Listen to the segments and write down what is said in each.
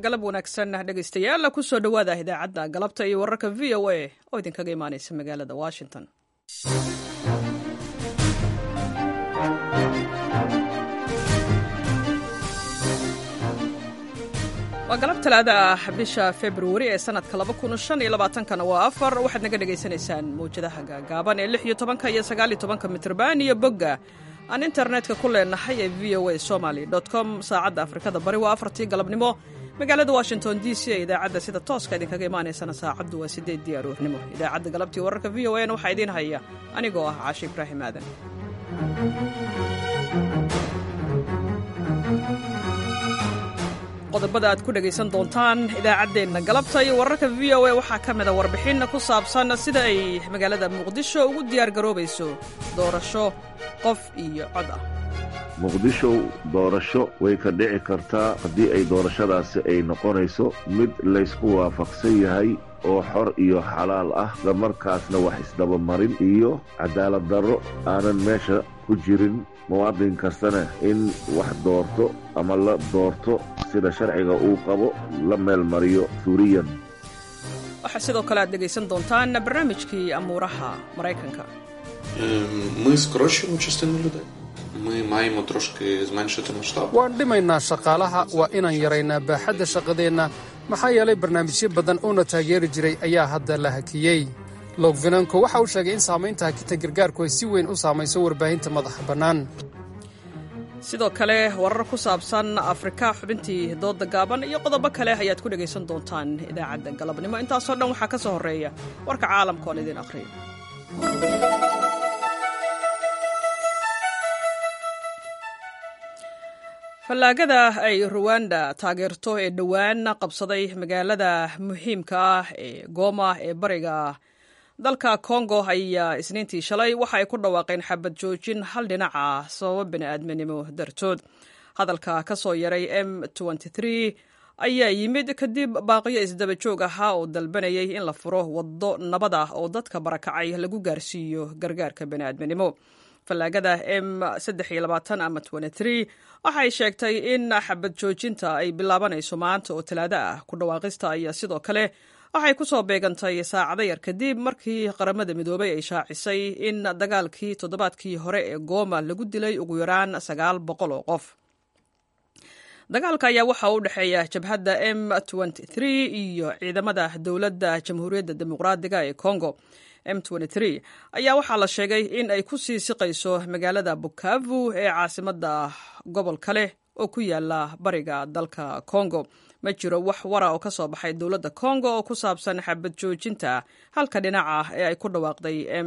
galab wanaagsan dhegaystayaal kusoo dhowaada idaacadda galabta iyo wararka v o a oo idinkaga imaanaysa magaalada washington waa galab talaada ah bisha februari ee sanadka kana waa afar waxaad naga dhegaysanaysaan mawjadaha gaagaaban ee lix iyo tobanka iyo sagaal iyo tobanka mitrban iyo bogga aan internetka ku leenahay ee v o a somaly com saacadda afrikada bari waa afartii galabnimo magaalada washington d c ee idaacadda sida tooska idinkaga imaanaysana saacaddu waa sideeddii aroornimo idaacadda galabtii wararka v o a na waxaa idiin haya anigoo ah caashi ibraahim aadan qodobada aad ku dhegaysan doontaan idaacaddeenna galabta iyo wararka v o a waxaa ka mida warbixin ku saabsan sida ay magaalada muqdisho ugu diyaargaroobayso doorasho qof iyo cod ah muqdisho doorasho way ka dhici kartaa haddii ay doorashadaasi ay noqonayso mid laysku waafaqsan yahay oo xor iyo xalaal ah islamarkaasna wax isdabamarin iyo cadaalad darro aanan meesha ku jirin muwaadin kastana in wax doorto ama la doorto sida sharciga uu qabo la meel mariyo suuriyan waxaa sidoo kale aad dhegaysan doontaan barnaamijkii amuuraha maraykanka Ми скорочуємо частину людей. Ми маємо трошки зменшити масштаб. waan dhimaynaa shaqaalaha waa inaan yaraynaa baaxadda shaqadeenna maxaa yeelay barnaamijyo badan oona taageeri jiray ayaa hadda la hakiyey logvinanko waxa uu sheegay in saamaynta hakita gargaarku ay si weyn u saamayso warbaahinta madaxa bannaan sidoo kale warar ku saabsan afrika xubintii dooda gaaban iyo qodobo kale ayaad ku dhegaysan doontaan idaacadda galabnimo intaasoo dhan waxaa ka soo horreeya warka caalamka oon idiin akhriyo fallaagada ay ruwanda taageerto ee dhowaan qabsaday magaalada muhiimka ah ee gooma ee bariga dalka kongo ayaa isniintii shalay waxa ay ku dhawaaqeen xabad joojin hal dhinaca sababo bini'aadminimo dartood hadalka ka soo yaray m ayaa yimid kadib baaqiyo isdaba joog ahaa oo dalbanayay in la furo waddo nabad ah oo dadka barakacay lagu gaarsiiyo gargaarka bini'aadminimo fallaagada m ama waxay sheegtay in xabad joojinta ay bilaabanayso maanta oo talaado ah ku dhawaaqista ayaa sidoo kale waxay ku soo beegantay saacado yar kadib markii qaramada midoobay ay shaacisay in dagaalkii toddobaadkii hore ee gooma lagu dilay ugu yaraan sagaal boqol oo qof dagaalka ayaa waxa u dhexeeya jabhadda m iyo ciidamada dowladda jamhuuriyadda dimuqraadiga ee congo m ayaa waxaa la sheegay in ay ku sii siqayso magaalada bukavu ee caasimadda gobolka leh oo ku yaala bariga dalka congo ma jiro wax wara oo ka soo baxay dowladda congo oo ku saabsan xabad joojinta halka dhinaca ee ay ku dhawaaqday m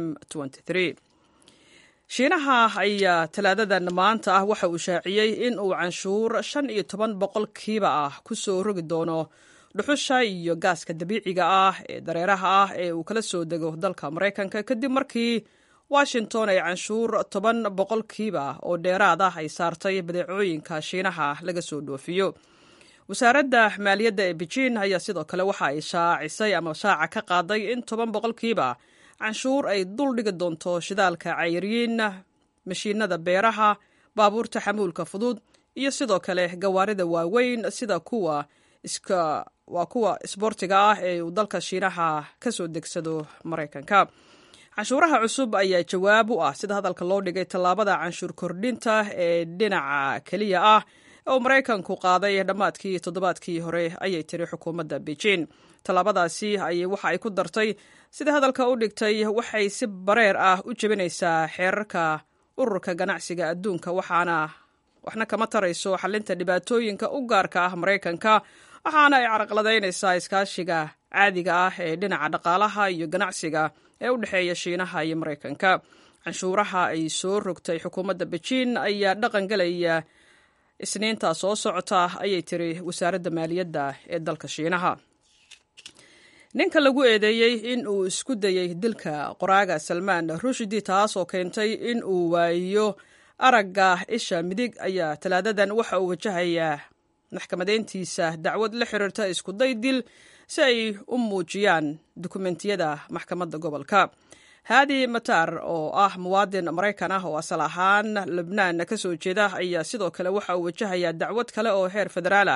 shiinaha ayaa talaadadan maanta ah waxa uu shaaciyey in uu canshuur shan iyo toban boqolkiiba ah ku soo rogi doono dhuxusha iyo gaaska dabiiciga ah ee dareeraha ah ee uu kala soo dego dalka maraykanka kadib markii washington ay canshuur toban boqolkiiba oo dheeraad ah ay saartay badeecooyinka shiinaha laga soo dhoofiyo wasaaradda maaliyadda ee beijin ayaa sidoo kale waxa ay shaacisay ama shaaca ka qaaday in toban boqolkiiba canshuur ay dul dhigi doonto shidaalka cayriin mashiinada beeraha baabuurta xamuulka fudud iyo sidoo kale gawaarida waaweyn sida kuwa waa kuwa isboortiga ah ee uu dalka shiinaha ka soo degsado maraykanka canshuuraha cusub ayaa jawaab u ah sida hadalka loo dhigay tallaabada canshuur kordhinta ee dhinaca keliya ah oo maraykanku qaaday dhammaadkii toddobaadkii hore ayay tiri xukuumadda beijin tallaabadaasi ayay waxa ay ku dartay sida hadalka u dhigtay waxay si bareer ah u jebinaysaa xeerarka ururka ganacsiga adduunka waxaana waxna kama tarayso xalinta dhibaatooyinka u gaarka ah maraykanka waxaana ay caraqladaynaysaa iskaashiga caadiga ah ee dhinaca dhaqaalaha iyo ganacsiga ee u dhexeeya shiinaha iyo maraykanka canshuuraha ay soo rogtay xukuumadda beijin ayaa dhaqan gelaya isniinta soo socota ayay tiri wasaaradda maaliyadda ee dalka shiinaha ninka lagu eedeeyey in uu isku dayey dilka qoraaga salmaan rushdi taas oo keentay in uu waayo aragga isha midig ayaa talaadadan waxa uu wajahayaa maxkamadeyntiisa dacwad la xiriirta iskuday dil si ay u muujiyaan dukumentiyada maxkamadda gobolka haadi matar oo ah muwaadin maraykan ah oo asal ahaan lubnaan ka soo jeeda ayaa sidoo kale waxa uu wajahayaa dacwad kale oo heer federaal ah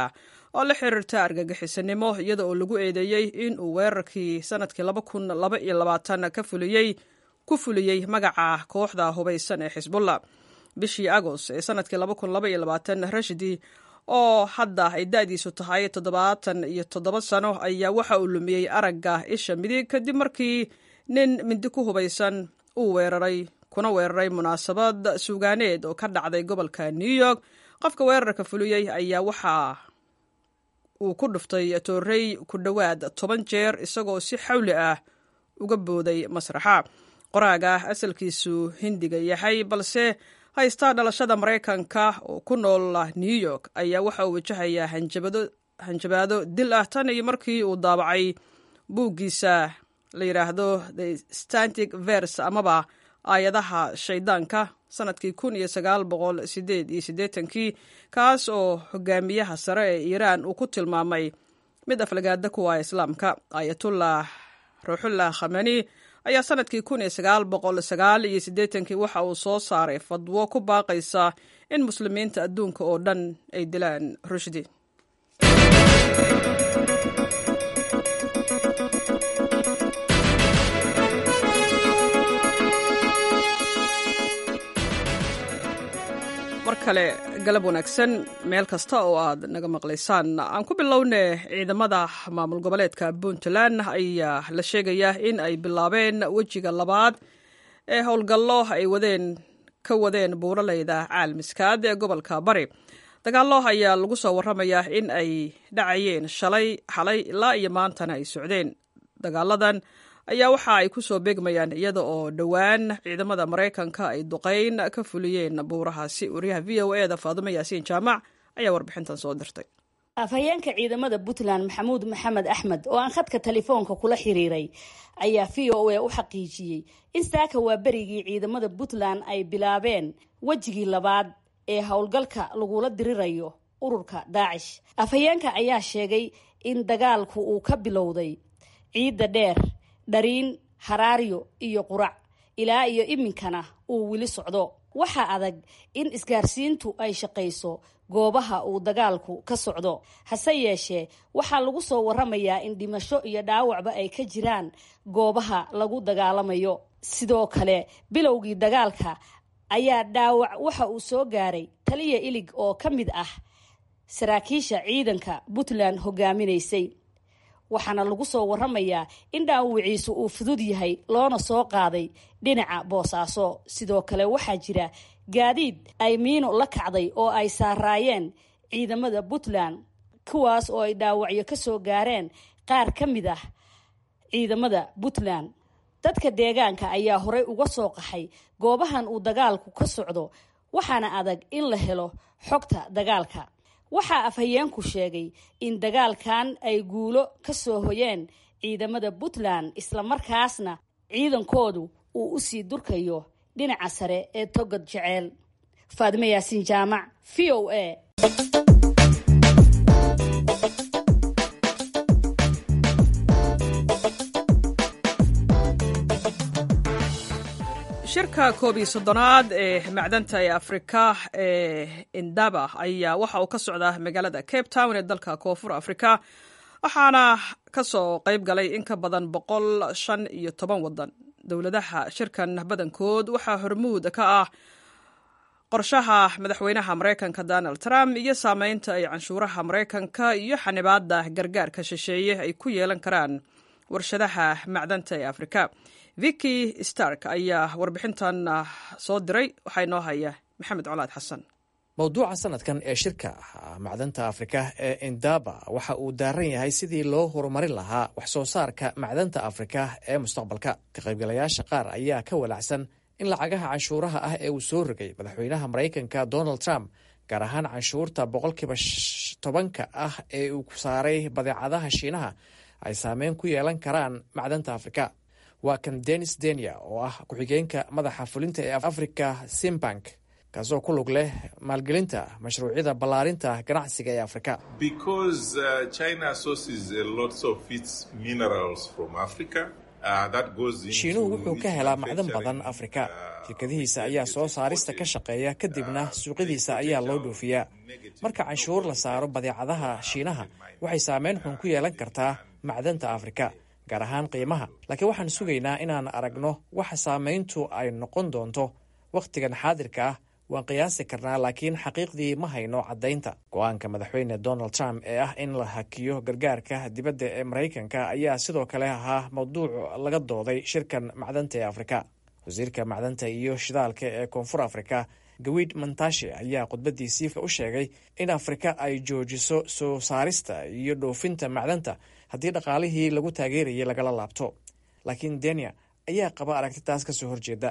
oo la xiriirta argagixisanimo iyada oo lagu eedeeyey in uu weerarkii sanadkii ka fuliyey ku fuliyey magaca kooxda hubaysan ee xisbullah bishii agost ee sanadkii rashidi oo hadda ay da-diisu tahay toddobaatan iyo toddoba sano ayaa waxa uu lumiyey aragga isha midig kadib markii nin mindi ku hubaysan uu weeraray kuna weeraray munaasabad suugaaneed oo ka dhacday gobolka new york qofka weerarka fuliyey ayaa waxa uu ku dhuftay toorey ku dhowaad toban jeer isagoo si xawli ah uga booday masraxa qoraaga asalkiisu hindiga yahay balse haysta dhalashada maraykanka oo ku nool new york ayaa waxa uu wajahayaa hanjabaado dil ah tan iyo markii uu daabacay buuggiisa la yidhaahdo the stantic vers amaba aayadaha shaydaanka sanadkii kun iyo sagaal boqol sideed iyo siddeetankii kaas oo hogaamiyaha sare ee iiraan uu ku tilmaamay mid aflagaada kuwa islaamka aayatullah ruuxullah khamani ayaa sanadkii kun iyo sagaal boqol sagaal iyo siddeetankii waxa uu soo saaray fadwo ku baaqaysa in muslimiinta adduunka oo dhan ay dilaan rushdi mar kale galab wanaagsan meel kasta oo aad naga maqlaysaan aan ku bilowne ciidamada maamul goboleedka puntland ayaa la sheegayaa in ay bilaabeen wejiga labaad ee howlgallo ay wadeen ka wadeen buuraleyda caalmiskaad ee gobolka bari dagaallo ayaa lagu soo waramayaa in ay dhacayeen shalay xalay ilaa iyo maantana ay socdeen dagaaladan ayaa waxa ay ku soo beegmayaan iyada oo dhowaan ciidamada maraykanka ay duqeyn ka fuliyeen buurahaasi wariyaha v o eda faadumo yaasiin jaamac ayaa warbixintan soo dirtay afhayeenka ciidamada puntland maxamuud maxamed axmed oo aan khadka telefoonka kula xiriiray ayaa v o a u xaqiijiyey in saaka waa berigii ciidamada puntland ay bilaabeen wejigii labaad ee howlgalka lagula dirirayo ururka daacish afhayeenka ayaa sheegay in dagaalku uu ka bilowday ciidda dheer dhariin haraaryo iyo qurac ilaa iyo iminkana uu weli socdo waxaa adag in isgaarsiintu ay shaqayso goobaha uu dagaalku ka socdo hase yeeshee waxaa lagu soo waramayaa in dhimasho iyo dhaawacba ay ka jiraan goobaha lagu dagaalamayo sidoo kale bilowgii dagaalka ayaa dhaawac waxa uu soo gaaray taliya ilig oo ka mid ah saraakiisha ciidanka puntland hogaaminaysay waxaana lagu soo waramayaa in dhaawiciisu uu fudud yahay loona soo qaaday dhinaca boosaaso sidoo kale waxaa jira gaadiid ay miino la kacday oo ay saaraayeen ciidamada puntland kuwaas oo ay dhaawacyo ka soo gaareen qaar ka mid ah ciidamada puntland dadka deegaanka ayaa horey uga soo qaxay goobahan uu dagaalku ka socdo waxaana adag in la helo xogta dagaalka waxaa afhayeenku sheegay in dagaalkan ay guulo ka soo hoyeen ciidamada puntland islamarkaasna ciidankoodu uu u sii durkayo dhinaca sare ee togad jeceel faadime yaasiin jaamac v o a shirka koob iyo soddonaad ee macdanta ee afrika ee indaba ayaa waxa uu ka socdaa magaalada cape town ee dalka koonfur afrika waxaana ka soo qayb galay in ka badan boqol shan iyo toban wadan dowladaha shirkan badankood waxaa hormuud ka ah qorshaha madaxweynaha maraykanka donald trump iyo saameynta ay canshuuraha maraykanka iyo xanibaada gargaarka shisheeye ay ku yeelan karaan warshadaha macdanta ee afrika vicky stark ayaa warbixintan soo diray waxaa inoo haya maxamed colaad xasan mowduuca sanadkan ee shirka macdanta afrika ee indaba waxa uu daaran yahay sidii loo horumarin lahaa wax soo saarka macdanta afrika ee mustaqbalka ka qaybgalayaasha qaar ayaa ka walacsan in lacagaha canshuuraha ah ee uu soo rogay madaxweynaha maraykanka donald trump gaar ahaan canshuurta boqolkiiba tobanka ah ee uu saaray badeecadaha shiinaha ay saameyn ku yeelan karaan macdanta afrika waa kan denis denia oo ah ku-xigeenka madaxa fulinta ee africa simbank kaasoo ku lug leh maalgelinta mashruucyada ballaarinta ganacsiga ee afrika shiinuhu wuxuu ka helaa macdan badan afrika shirkadihiisa ayaa soo saarista ka shaqeeya kadibna suuqyadiisa ayaa loo dhoofiyaa marka canshuur la saaro badeecadaha shiinaha waxay saameyn xun ku yeelan kartaa macdanta afrika gaar ahaan qiimaha laakiin waxaan sugaynaa inaan aragno waxa saamayntu ay noqon doonto wakhtigan xaadirka ah waan qiyaasi karnaa laakiin xaqiiqdii ma hayno caddaynta go-aanka madaxweyne donald trump ee ah in la hakiyo gargaarka dibadda ee maraykanka ayaa sidoo kale ahaa mawduuc laga dooday shirkan macdanta ee afrika wasiirka macdanta iyo shidaalka ee koonfur afrika gawid mantashe ayaa khudbadiisii u sheegay in afrika ay joojiso soo saarista iyo dhoofinta macdanta haddii dhaqaalihii lagu taageerayay lagala laabto laakiin denia ayaa qaba aragti taas ka soo horjeeda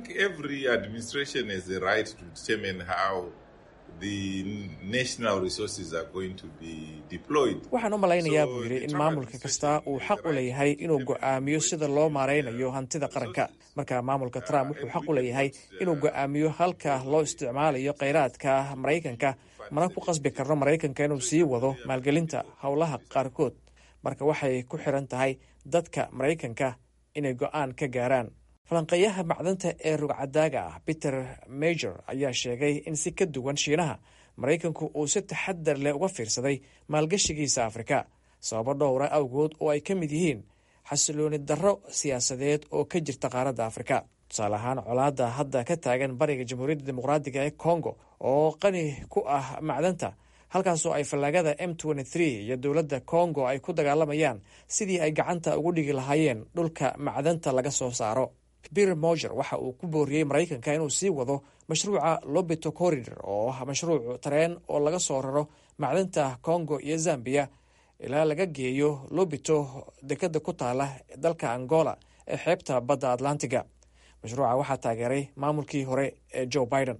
waxaan u malaynayaa buu yidhi in maamulka kasta uu xaq u leeyahay inuu go'aamiyo sida loo maaraynayo hantida qaranka marka maamulka trump wuxuu xaq u leeyahay inuu go'aamiyo halka loo isticmaalayo kheyraadka maraykanka mana ku qasbi karno maraykanka inuu sii wado maalgelinta howlaha qaarkood marka waxay ku xiran tahay dadka maraykanka inay go'aan ka gaaraan falanqeeyaha macdanta ee rugcadaaga ah peter major ayaa sheegay in si ka duwan shiinaha maraykanku uu si taxadar leh uga fiirsaday maalgashigiisa afrika sababo dhowra awgood oo ay ka mid yihiin xasilooni darro siyaasadeed oo ka jirta qaaradda afrika tusaale ahaan colaadda hadda ka taagan bariga jamhuuriyadda dimuqraadiga ee congo oo qani ku ah macdanta halkaasoo ay fallaagada m iyo dowladda congo ay ku dagaalamayaan sidii ay gacanta ugu dhigi lahaayeen dhulka macdanta laga soo saaro peter moger waxa uu ku booriyey maraykanka inuu sii wado mashruuca lobito corridor oo ah mashruuc tareen oo laga soo raro macdanta congo iyo zambia ilaa laga geeyo lobito dekada ku taala dalka angola ee xeebta badda atlantiga mashruuca waxaa taageeray maamulkii hore ee joe biden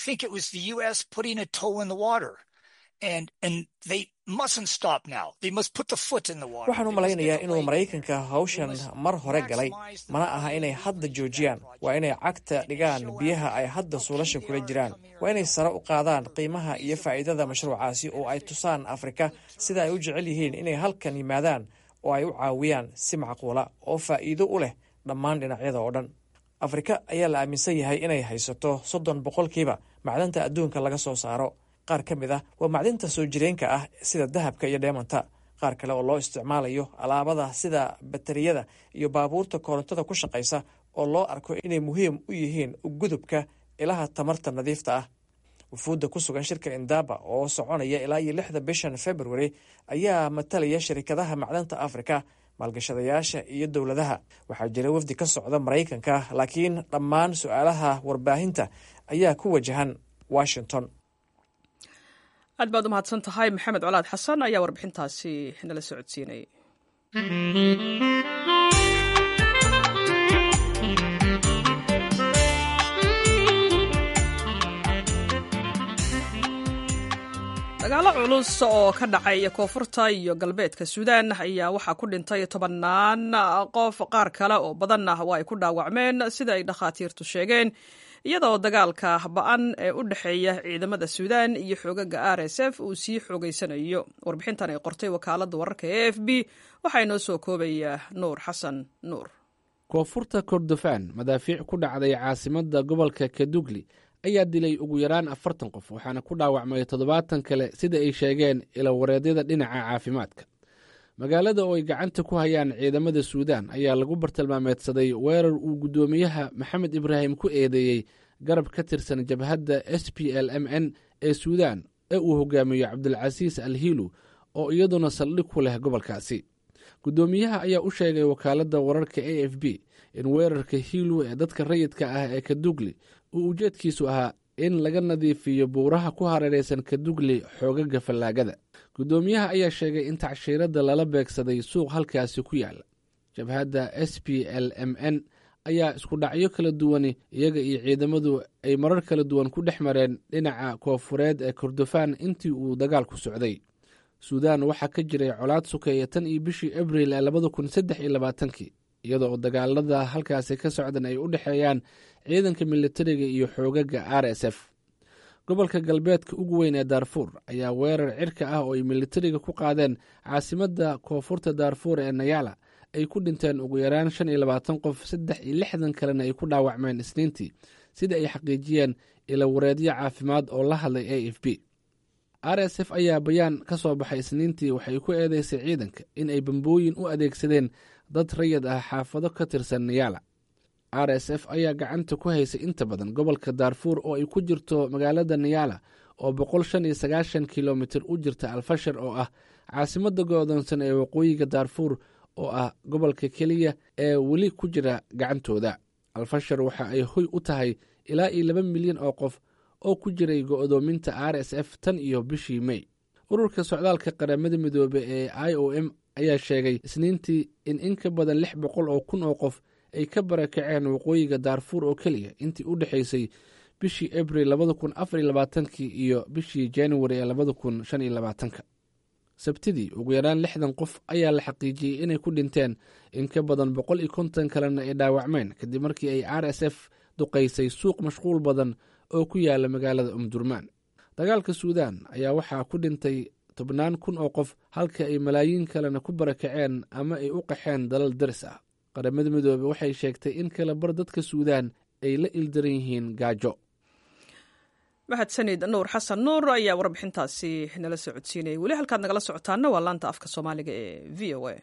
waxaan u malaynayaa inuu maraykanka hawshan mar hore galay mana aha inay hadda joojiyaan waa inay cagta dhigaan biyaha ay hadda suulasha kula jiraan waa inay sare u qaadaan qiimaha iyo faa'iidada mashruucaasi oo ay tusaan afrika sida ay u jecel yihiin inay halkan yimaadaan oo ay u caawiyaan si macquula oo faa'iido u leh dhammaan dhinacyada oo dhan afrika ayaa la aaminsan yahay inay haysato soddon boqolkiiba macdanta adduunka laga soo saaro qaar ka mid ah waa macdinta soo jireenka ah sida dahabka iyo dheemanta qaar kale oo loo isticmaalayo alaabada sida batariyada iyo baabuurta korontada ku shaqaysa oo loo arko inay muhiim u yihiin gudubka ilaha tamarta nadiifta ah wufuudda ku sugan shirka indaba oo soconaya ilaa iyo lixda bishan february ayaa matalaya shirikadaha macdanta afrika maalgashadayaasha iyo dowladaha waxaa jira wafdi ka socda maraykanka laakiin dhammaan su-aalaha warbaahinta ayaa ku wajahan washington aad baad u mahadsan tahay maxamed colaad xasan ayaa warbixintaasi nala socodsiinayay dagaalo culus oo ka dhacay koonfurta iyo galbeedka suudaan ayaa waxaa ku dhintay tobannaan qof qaar kale oo badanna waa ay ku dhaawacmeen sida ay dhakhaatiirtu sheegeen iyadoo dagaalka ba-an ee u dhexeeya ciidamada suudaan iyo xoogaga r s f uu sii xoogeysanayo warbixintan ay qortay wakaaladda wararka e f b waxaa inoo soo koobaya nuur xasan nuur koonfurta kordofaan madaafiic ku dhacday caasimadda gobolka kadugli ayaa dilay ugu yaraan afartan qof waxaana ku dhaawacmay toddobaatan kale sida ay sheegeen ilawareedyada dhinaca caafimaadka magaalada oo ay gacanta ku hayaan ciidamada suudaan ayaa lagu bartilmaameedsaday weerar uu guddoomiyaha maxamed ibraahim ku eedeeyey garab ka tirsan jabhadda s p l m n ee suudaan ee uu hogaamiyo cabdulcasiis al hiilu oo iyaduna saldhig ku leh gobolkaasi guddoomiyaha ayaa u sheegay wakaaladda wararka a f b in weerarka hiilu ee dadka rayidka ah ee kadugli uu ujeedkiisu ahaa in laga nadiifiyo buuraha ku hareeraysan kadugli xoogaga fallaagada guddoomiyaha ayaa sheegay in tacshiiradda lala beegsaday suuq halkaasi ku yaala jabhadda s p l m n ayaa isku dhacyo kala duwani iyaga iyo ciidamadu ay marar kala duwan ku dhex mareen dhinaca koofureed ee kordofaan intii uu dagaalku socday suudaan waxaa ka jiray colaad sukeeya tan iyo bishii abril ee labada kun saddex iyo labaatankii iyada oo dagaalada halkaasi ka socdan ay u dhexeeyaan ciidanka militariga iyo xoogaga r s f gobolka galbeedka ugu weyn ee daarfuur ayaa weerar cirka ah oo ay militariga ku qaadeen caasimadda koonfurta daarfuur ee nayala ay ku dhinteen ugu yaraan shan iyo labaatan qof saddex iyo lixdan kalena ay ku dhaawacmeen isniintii sida ay xaqiijiyeen ilawareedyo caafimaad oo la hadlay a f b r s f ayaa bayaan ka soo baxay isniintii waxay ku eedeysay ciidanka in ay bambooyin u adeegsadeen dad rayid ah xaafado ka tirsan niyaala r s f ayaa gacanta ku haysay inta badan gobolka daarfuur oo ay ku jirto magaalada niyaala oo boqol shan iyo sagaashan kilomitir u jirta alfashar oo ah caasimadda go'doonsan ee waqooyiga daarfuur oo ah gobolka keliya ee weli ku jira gacantooda alfashar waxa ay hoy u tahay ilaa iyo laba milyan oo qof oo ku jiray go'doominta r s f tan iyo bishii mey ururka socdaalka qaramada midoobe ee i o m ayaa sheegay isniintii in in ka badan lix boqol oo kun oo qof ay ka barakaceen waqooyiga daarfuur oo keliya intii u dhexaysay bishii abril labada kun afar iyo labaatankii iyo bishii januari ee labada kun shan iyo labaatanka sabtidii ugu yaraan lixdan qof ayaa la xaqiijiyey inay ku dhinteen in ka badan boqol iyo konton kalena ay dhaawacmeen kadib markii ay r s f duqaysay suuq mashquul badan oo ku yaala magaalada umdurmaan dagaalka suudaan ayaa waxaa ku dhintay tobnaan kun oo qof halka ay malaayiin kalena ku barakaceen ama ay u qaxeen dalal daris ah qaramada midoobe waxay sheegtay in kala bar dadka suudaan ay la ildaran yihiin gaajo mahadsanid nuur xasan nuur ayaa warbixintaasi nala soo codsiinayay weli halkaad nagala socotaana waa laanta afka soomaaliga ee v o a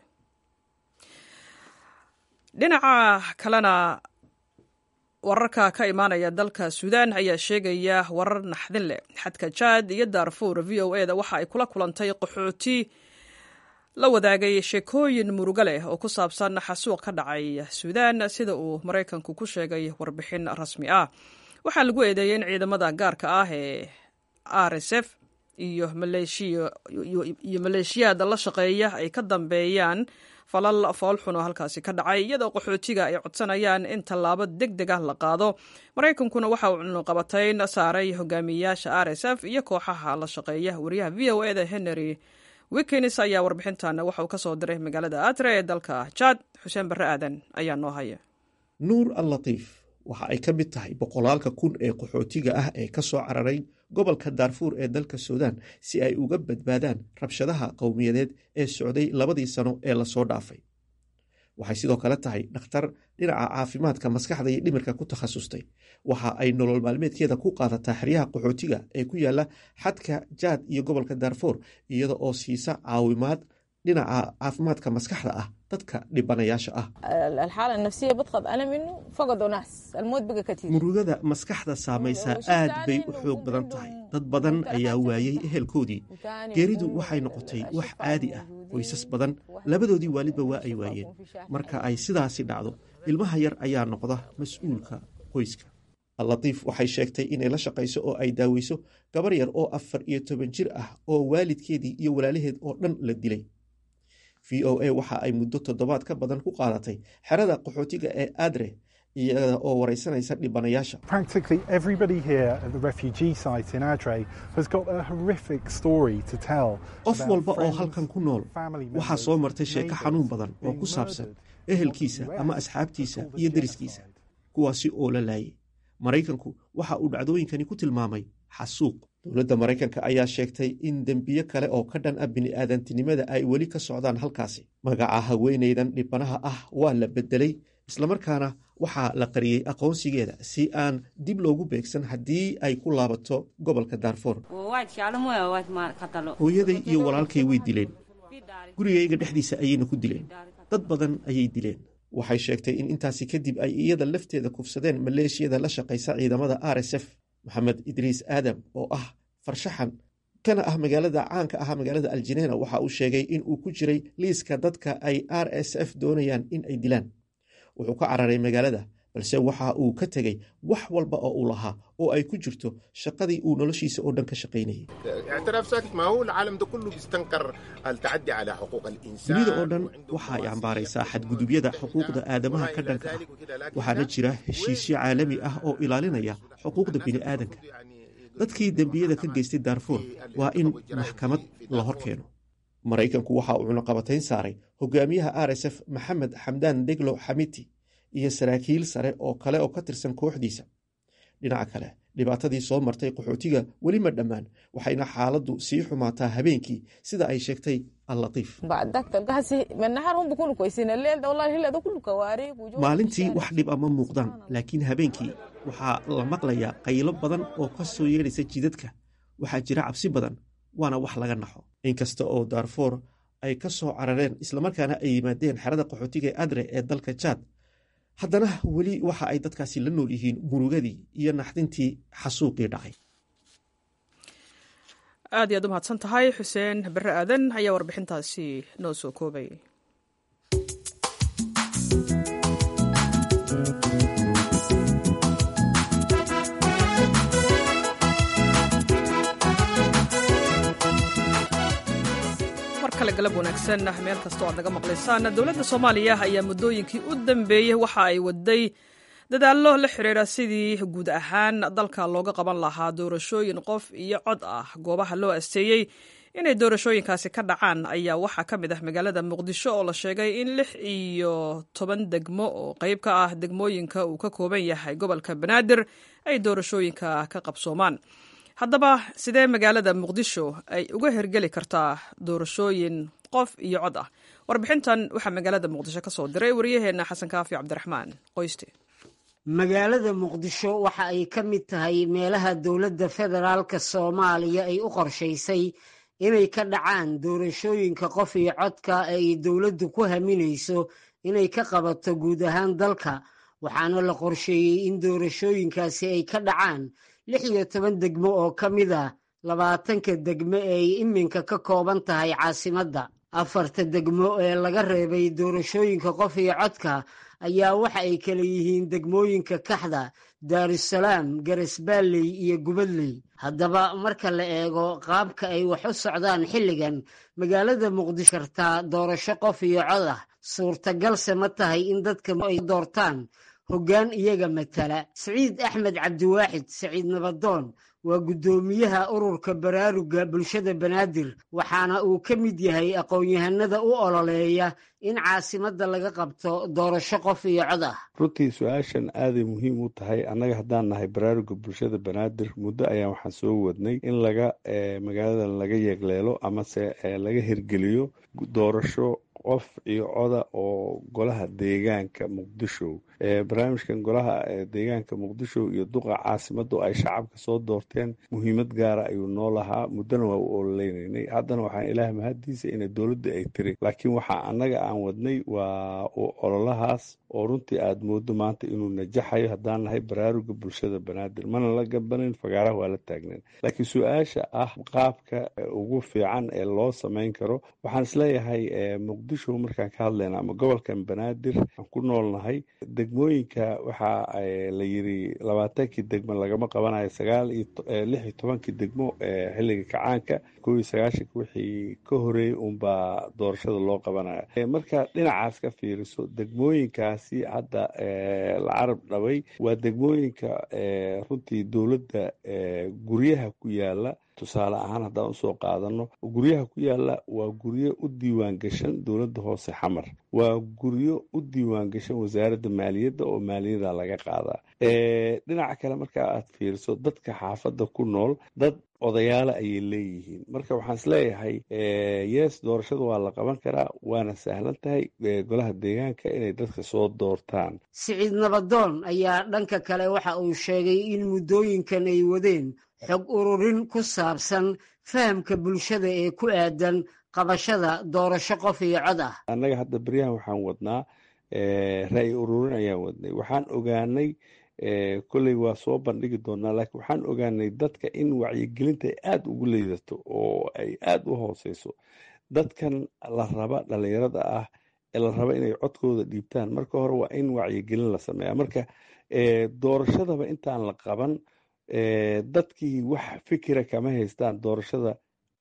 dhinaca kalena wararka ka imaanaya dalka suudaan ayaa sheegaya warar naxdin leh xadka jaad iyo daarfuur v o e da waxa ay kula kulantay qaxooti la wadaagay sheekooyin murugo leh oo ku saabsan xasuuq ka dhacay suudaan sida uu maraykanku ku sheegay warbixin rasmi ah waxaa lagu eedeeyey in ciidamada gaarka ah ee r s f iyo maleeshiyaada la shaqeeya ay ka dambeeyaan falal foolxun oo halkaasi ka dhacay iyadoo qaxootiga ay codsanayaan in tallaabo deg deg ah la qaado maraykankuna waxa uu cunuqabatayn saaray hogaamiyeyaasha r s f iyo kooxaha la shaqeeya wariyaha v o e da henry wikins ayaa warbixintan waxa uu ka soo diray magaalada atre ee dalka jaad xuseen barre aadan ayaa noo haya nuur allatiif waxa ay ka mid tahay boqolaalka kun ee qaxootiga ah ee ka soo cararay gobolka daarfuur ee dalka suudaan si ay uga badbaadaan rabshadaha qowmiyadeed ee socday labadii sano ee lasoo dhaafay waxay sidoo kale tahay dhakhtar dhinaca caafimaadka maskaxda iyo dhimirka ku takhasustay waxa ay nolol maalmeedkeeda ku qaadataa xeryaha qaxootiga ee ku yaala xadka jaad iyo gobolka daarfuur iyada oo siisa caawimaad dhinaca caafimaadka maskaxda ah dadka dhibanayaasha ah murugada maskaxda saamaysaa aad bay u xoog badan tahay dad badan ayaa waayey ehelkoodii geeridu waxay noqotay wax caadi ah qoysas badan labadoodii waalidba waa ay waayeen marka ay sidaasi dhacdo ilmaha yar ayaa noqda mas-uulka qoyska allatiif waxay sheegtay inay la shaqayso oo ay daaweyso gabar yar oo afar iyo toban jir ah oo waalidkeedii iyo walaalaheed oo dhan la dilay v o a waxa ay muddo toddobaad ka badan ku qaadatay xerada qaxootiga ee adre iyada oo wareysanaysa dhibanayaasha qof walba oo halkan ku nool waxaa soo martay sheeko xanuun badan oo ku saabsan ehelkiisa ama asxaabtiisa iyo deriskiisa kuwaasi oo la laayay maraykanku waxa uu dhacdooyinkani ku tilmaamay xasuuq dowladda maraykanka ayaa sheegtay in dembiyo kale oo ka dhan ah bini'aadantinimada ay weli ka socdaan halkaasi magaca haweenaydan dhibanaha ah waa la beddelay islamarkaana waxaa la qariyey aqoonsigeeda si aan dib loogu beegsan haddii ay ku laabato gobolka daarfoor hooyaday iyo walaalkay way dileen gurigayga dhexdiisa ayayna ku dileen dad badan ayay dileen waxay sheegtay in intaasi kadib ay iyada lafteeda kufsadeen maleeshiyada la shaqaysa ciidamada r s f maxamed idriis aadam oo ah farshaxan kana ah magaalada caanka ah magaalada aljineena waxa uu sheegay in uu ku jiray liiska dadka ay r s f doonayaan in ay dilaan wuxuu ka cararay magaalada balse waxa uu ka tegey wax walba oo uu lahaa oo ay ku jirto shaqadii uu noloshiisa oo dhan ka shaqaynayay dunida oo dhan waxa ay cambaaraysaa xadgudubyada xuquuqda aadamaha ka dhanka ah waxaana jira heshiisyo caalami ah oo ilaalinaya xuquuqda bini'aadanka dadkii dembiyada ka geystay daarfuur waa in maxkamad la hor keeno maraykanku waxa uu cunaqabatayn saaray hogaamiyaha r s f maxamed xamdaan deglo xamiti iyo saraakiil sare oo kale oo ka tirsan kooxdiisa dhinaca kale dhibaatadii soo martay qaxootiga weli ma dhammaan waxayna xaaladdu sii xumaataa habeenkii sida ay sheegtay allatiif maalintii wax dhib ama muuqdaan laakiin habeenkii waxaa la maqlayaa qaylo badan oo ka soo yeedhaysa jidadka waxaa jira cabsi badan waana wax laga naxo inkasta oo daarfoor ay ka soo carareen islamarkaana ay yimaadeen xerada qaxootiga ee adre ee dalka jaad haddana weli waxa ay dadkaasi la nool yihiin murugadii iyo naxdintii xasuuqii dhacay aad iyaad u mahadsan tahay xuseen bere aadan ayaa warbixintaasi noo soo koobay galab wanaagsan meel kasta o aad naga maqlaysaan dowladda soomaaliya ayaa muddooyinkii u dambeeyey waxa ay waday dadaallo la xiriira sidii guud ahaan dalka looga qaban lahaa doorashooyin qof iyo cod ah goobaha loo asteeyey inay doorashooyinkaasi ka dhacaan ayaa waxaa ka mid ah magaalada muqdisho oo la sheegay in lix iyo toban degmo oo qayb ka ah degmooyinka uu ka kooban yahay gobolka banaadir ay doorashooyinka ka qabsoomaan haddaba sidee magaalada muqdisho ay uga hergeli kartaa doorashooyin qof iyo cod ah warbixintan waxaa magaalada muqdisho ka soo diray waryaheena xasan kaafi cabdiraxmaan qoyste magaalada muqdisho waxa ay ka mid tahay meelaha dowladda federaalka soomaaliya ay u qorshaysay inay ka dhacaan doorashooyinka qof iyo codka ee ay dowladdu ku haminayso inay ka qabato guud ahaan dalka waxaana la qorsheeyey in doorashooyinkaasi ay ka dhacaan lix iyo toban degmo oo ka mid ah labaatanka degmo ee ay iminka ka kooban tahay caasimadda afarta degmo ee laga reebay doorashooyinka qof iyo codka ayaa waxa ay kala yihiin degmooyinka kaxda daarusalaam garesbaalley iyo gubadley haddaba marka la eego qaabka ay wax u socdaan xilligan magaalada muqdisho kartaa doorasho qof iyo cod ah suurtagalse ma tahay in dadka ay doortaan hoggaan iyaga matala siciid axmed cabdiwaaxid saciid nabadoon waa guddoomiyaha ururka baraaruga bulshada banaadir waxaana uu ka mid yahay aqoon-yahanada u ololeeya in caasimadda laga qabto doorasho qof iyo cod ah runtii su-aashan aaday muhiim u tahay annaga haddaan nahay baraaruga bulshada banaadir muddo ayaan waxaan soo wadnay in laga magaaladan laga yeegleelo amase laga hirgeliyo doorasho qof iyo coda oo golaha deegaanka muqdisho barnaamijkan golaha deegaanka muqdisho iyo duqa caasimadu ay shacabka soo doorteen muhiimad gaara ayuu noo lahaa muddona waa u ololeynanay haddana waxaan ilaah mahaddiisa ina dowladda ay tiri laakiin waxaa annaga aan wadnay waa ololahaas oo runtii aad moodo maanta inuu najaxayo haddaan nahay baraaruga bulshada banaadir mana la gabanin fagaaraha waa la taagnan laakiin su-aasha ah qaabka ugu fiican ee loo samayn karo waxaan isleeyahay muqdisho markaan ka hadlayna ama gobolkan banaadir aan ku noolnahay degmooyinka waxaa la yiri labaatankii degmo lagama qabanayo sagaal iyo lix iyo tobankii degmo xilliga kacaanka kow iyo sagaashanka wixii ka horeeyey unbaa doorashada loo qabanaya marka dhinacaas ka fiiriso degmooyinkaasi hadda la carab dhabay waa degmooyinka runtii dowladda guryaha ku yaala tusaale ahaan haddaan usoo qaadano guryaha ku yaala waa guryo u diiwaan gashan dowladda hoose xamar waa guryo u diiwaan gashan wasaaradda maaliyadda oo maaliyada laga qaadaa dhinaca kale marka aad fiiriso dadka xaafadda ku nool dad odayaala ayay leeyihiin marka waxaan isleeyahay yes doorashada waa la qaban karaa waana sahlan tahay golaha deegaanka inay dadka soo doortaan siciid nabadoon ayaa dhanka kale waxa uu sheegay in muddooyinkan ay wadeen xog ururin ku saabsan fahamka bulshada ee ku aadan qabashada doorasho qof iyo cod ah annaga hadda beryahan waxaan wadnaa ra'yi ururin ayaan wadnay waxaan ogaanay kolley waa soo bandhigi doonaa laakiin waxaan ogaanay dadka in wacyigelinta ay aada ugu liidato oo ay aada u hooseyso dadkan la raba dhalinyarada ah ee la raba inay codkooda dhiibtaan marka hore waa in wacyigelin la sameeya marka doorashadaba intaan la qaban dadkii wax fikira kama haystaan doorashada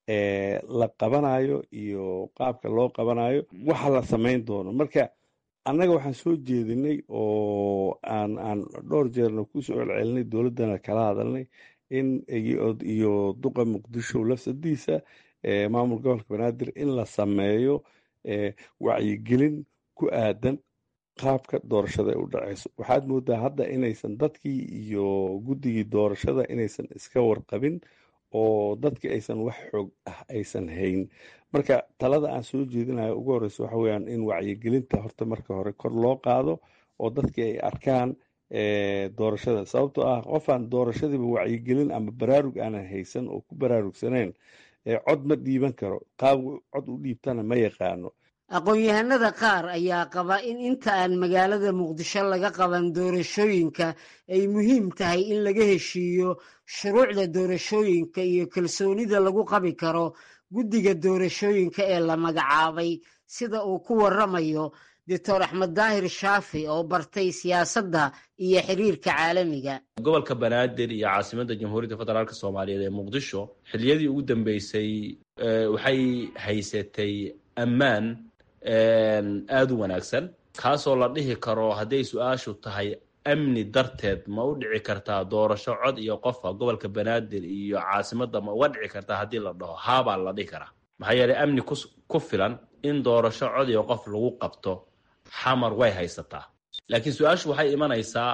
la qabanayo iyo qaabka loo qabanayo waxa la samayn doono marka annaga waxaan soo jeedinay oo aan aan dhowr jeerna kusoo celcelinay dowladdana kala hadalnay in iyo duqa muqdisho lafsadiisa maamul gobolka banaadir in la sameeyo wacyigelin ku aadan qaabka doorashada ay u dhaceyso waxaad moodaa hadda inaysan dadkii iyo guddigii doorashada inaysan iska warqabin oo dadki aysan wax xoog ah aysan hayn marka talada aan soo jeedinayo ugu horeysa waxa weyaan in wacyigelinta horta marka hore kor loo qaado oo dadki ay arkaan doorashada sababtoo ah qofaan doorashadiiba wacyigelin ama baraarug aanan haysan oo ku baraarugsaneyn cod ma dhiiban karo qaab cod u dhiibtana ma yaqaano aqoon-yahanada qaar ayaa qaba in inta aan magaalada muqdisho laga qaban doorashooyinka ay muhiim tahay in laga heshiiyo shuruucda doorashooyinka iyo kalsoonida lagu qabi karo guddiga doorashooyinka ee la magacaabay sida uu ku waramayo doctor axmed daahir shaafi oo bartay siyaasadda iyo xiriirka caalamiga gobolka banaadir iyo caasimadda jamhuuriyadda federaalk soomaaliyeed ee muqdisho xilliyadii ugu dambeysay waxay haysatay ammaan aada u wanaagsan kaasoo la dhihi karo hadday su-aashu tahay amni darteed ma u dhici kartaa doorasho cod iyo qofa gobolka banaadir iyo caasimadda ma uga dhici kartaa haddii la dhaho haabaa la dhihi karaa maxaa yeeley amni ku filan in doorasho cod iyo qof lagu qabto xamar way haysataa laakiin su-aashu waxay imanaysaa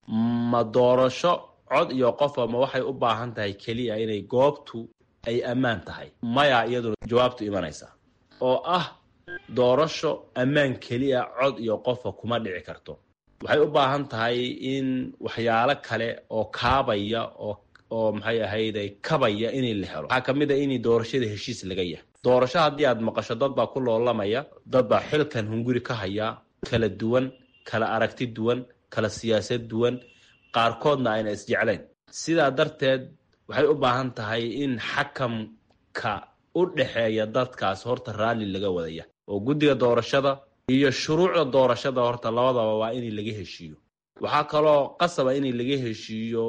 ma doorasho cod iyo qofa ma waxay u baahan tahay keliya inay goobtu ay ammaan tahay maya iyaduna jawaabtu imanaysaa oo ah doorasho ammaan keliya cod iyo qofa kuma dhici karto waxay u baahan tahay in waxyaalo kale oo kaabaya oo oo maxay ahayday kabaya inay la helo waxaa ka mid a in doorashada heshiis laga yahay doorasho haddii aad maqasho dad baa ku loolamaya dad baa xilkan hunguri ka haya kala duwan kala aragti duwan kala siyaasad duwan qaarkoodna ayna isjeclayn sidaa darteed waxay u baahan tahay in xakamka u dhexeeya dadkaas horta raalli laga wadaya oo guddiga doorashada iyo shuruucda doorashada horta labadaba waa in laga heshiiyo waxaa kaloo qasaba in laga heshiiyo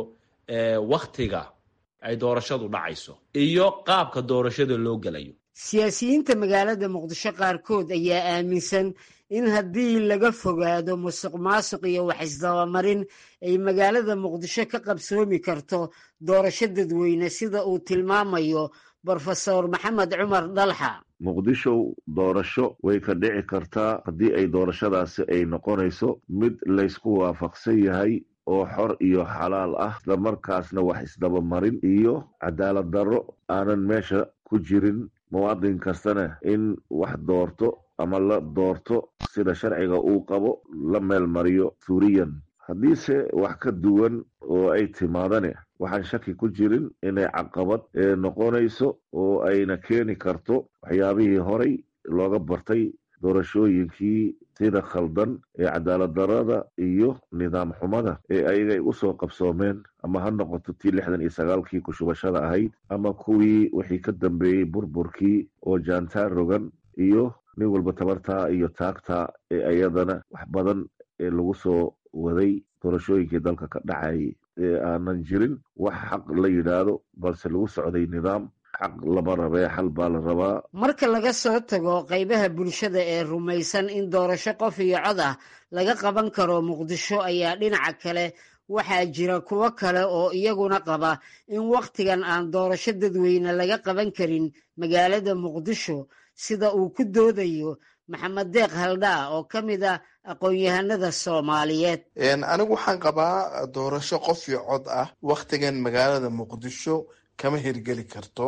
waktiga ay doorashadu dhacayso iyo qaabka doorashada loo gelayo siyaasiyiinta magaalada muqdisho qaarkood ayaa aaminsan in haddii laga fogaado musuq maasuq iyo wax isdabamarin ay magaalada muqdisho ka qabsoomi karto doorasho dadweyne sida uu tilmaamayo brofesor maxamed cumar dhalxa muqdisho doorasho way ka dhici kartaa haddii ay doorashadaasi ay noqonayso mid laysku waafaqsan yahay oo xor iyo xalaal ah isla markaasna wax isdabamarin iyo cadaalad darro aanan meesha ku jirin muwaadin kastana in wax doorto ama la doorto sida sharciga uu qabo la meel mariyo suuriyan haddiise wax ka duwan oo ay timaadane waxaan shaki ku jirin inay caqabad noqonayso oo ayna keeni karto waxyaabihii horay looga bartay doorashooyinkii sida khaldan ee cadaalad darada iyo nidaam xumada ee ayagay usoo qabsoomeen ama ha noqoto tii lixdan iyo sagaalkii kushubashada ahayd ama kuwii wixii ka dambeeyey burburkii oo jaantaan rogan iyo nin walba tabartaa iyo taagtaa ee ayadana wax badan ee lagu soo waday doorashooyinkii dalka ka dhacayay ee aanan jirin wax xaq la yidhaahdo balse lagu socday nidaam xaq lama rabee xal baa la rabaa marka laga soo tago qaybaha bulshada ee rumaysan in doorasho qof iyo cod ah laga qaban karo muqdisho ayaa dhinaca kale waxaa jira kuwo kale oo iyaguna qaba in wakhtigan aan doorasho dadweyne laga qaban karin magaalada muqdisho sida uu ku doodayo maxamed deeq haldhaa oo ka mid ah aqoon-yahanada soomaaliyeed anigu waxaan qabaa doorasho qof iyo cod ah wakhtigan magaalada muqdisho kama hirgeli karto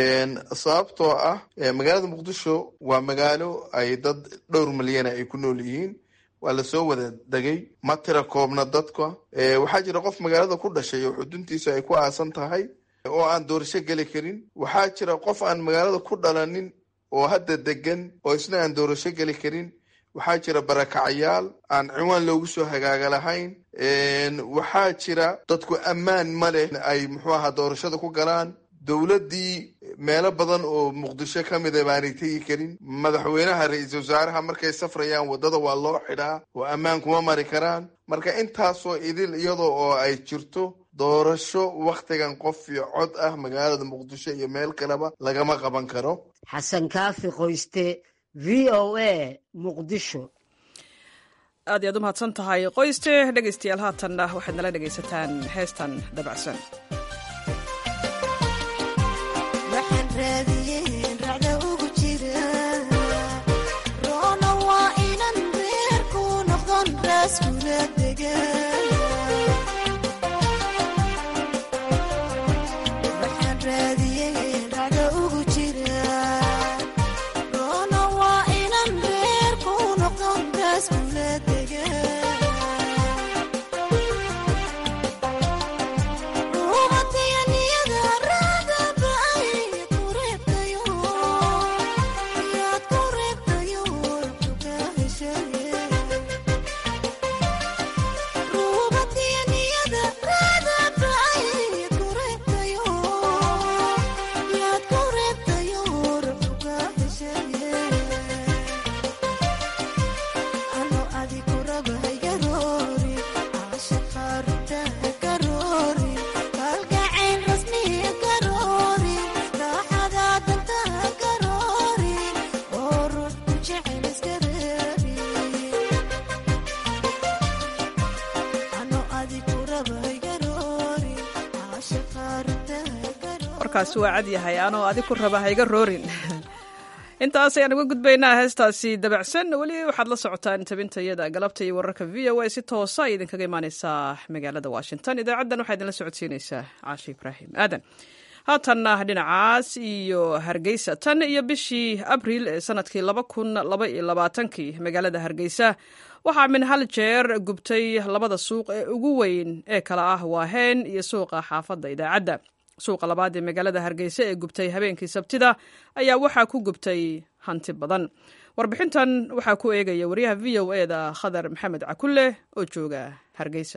sababtoo ah magaalada muqdisho waa magaalo ay dad dhowr milyana ay ku nool yihiin waa lasoo wada degay ma tira koobna dadka waxaa jira qof magaalada ku dhashay oo xuduntiisa ay ku aasan tahay oo aan doorasho geli karin waxaa jira qof aan magaalada ku dhalanin oo hadda degan oo isna aan doorasho geli karin waxaa jira barakacayaal aan ciwaan loogu soo hagaaga lahayn waxaa jira dadku ammaan ma leh ay muxuu ahaa doorashada ku galaan dowladdii meelo badan oo muqdisho ka mida baanay tegi karin madaxweynaha ra-iisul wasaaraha markay safrayaan waddada waa loo xidhaa oo ammaan kuma mari karaan marka intaasoo idil iyadoo oo ay jirto doorasho wakhtigan qof iyo cod ah magaalada muqdisho iyo meel kaleba lagama qaban karo xasan kaafi qoyste v o a muqdisho aad iyaad u mahadsan tahay qoyste dhegaystayaal haatanna waxaad nala dhegaysataan heestan dabacsan ready warkaasi waa cad yahay anoo adig ku raba hayga roorin intaas ayaan uga gudbaynaa heestaasi dabacsan weli waxaad la socotaan tabintayada galabta iyo wararka v o a si toosa ay idinkaga imaaneysaa magaalada washington idaacaddan waxaa idinla socodsiineysaa caashi ibraahim aadan haatanna dhinacaas iyo hargeysa tan iyo bishii abriil ee sanadkii laba kun laba iyo labaatankii magaalada hargeysa waxaa min hal jeer gubtay labada suuq ee ugu weyn ee kala ah waaheen iyo suuqa xaafadda idaacadda suuqa labaad ee magaalada hargeysa ee gubtay habeenkii sabtida ayaa waxaa ku gubtay hanti badan warbixintan waxaa ku eegaya wariyaha v o e da khadar maxamed cakulle oo jooga hargeysa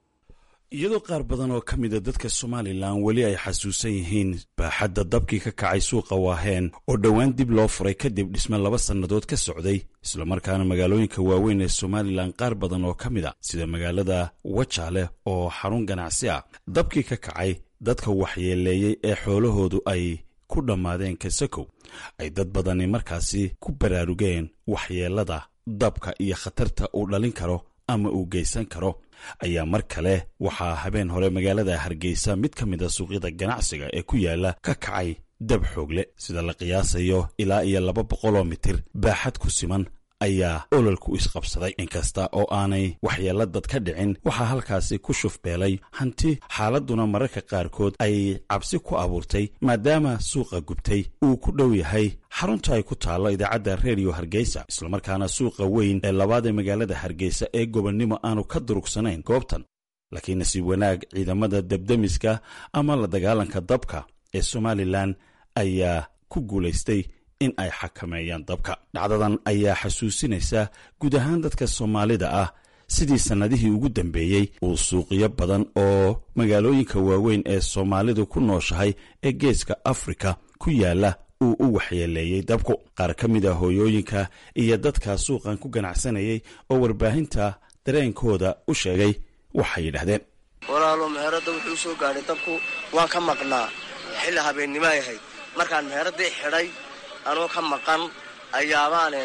iyadoo qaar badan oo ka mida dadka somalilan weli ay xasuusan yihiin baaxadda dabkii ka kacay suuqa waaheen oo dhowaan dib loo furay kadib dhisme laba sannadood ka socday islamarkaana magaalooyinka waaweyn ee somalilan qaar badan oo ka mid a sida magaalada wajaale oo xarun ganacsi ah dabkii ka kacay dadka waxyeeleeyey ee xoolahoodu ay ku dhammaadeen kasakow ay dad badani markaasi ku baraarugeen waxyeellada dabka iyo khatarta uu dhalin karo ama uu geysan karo ayaa mar kale waxaa habeen hore magaalada hargeysa mid ka mid a suuqyada ganacsiga ee ku yaala ka kacay dab xoogle sida la qiyaasayo ilaa iyo laba boqoloo mitir baaxad ku siman ayaa ololku isqabsaday inkasta oo aanay waxyeella dad ka dhicin waxaa halkaasi ku shufbeelay hanti xaaladduna mararka qaarkood ay cabsi ku abuurtay maadaama suuqa gubtay uu ku dhow yahay xarunta ay ku taallo idaacadda redio hargeysa islamarkaana suuqa weyn ee labaad ee magaalada hargeysa ee gobonnimo aanu ka durugsanayn goobtan laakiin nasiib wanaag ciidamada debdemiska ama la dagaalanka dabka ee somalilan ayaa ku guulaystay in ay xakameeyaan dabka dhacdadan ayaa xasuusinaysa guud ahaan dadka soomaalida ah sidii sannadihii ugu dambeeyey uu suuqyo badan oo magaalooyinka waaweyn ee soomaalidu ku nooshahay ee geeska afrika ku yaala uu u waxyeeleeyey dabku qaar ka mid a hooyooyinka iyo dadka suuqan ku ganacsanayay oo warbaahinta dareenkooda u sheegay waxay yidhahdeen walaalo meherada wuxuu soo gaadhay dabku waan ka maqnaa xilli habeennimo ay ahayd markaan meheradii xidhay anoo ka maqan ayaabaan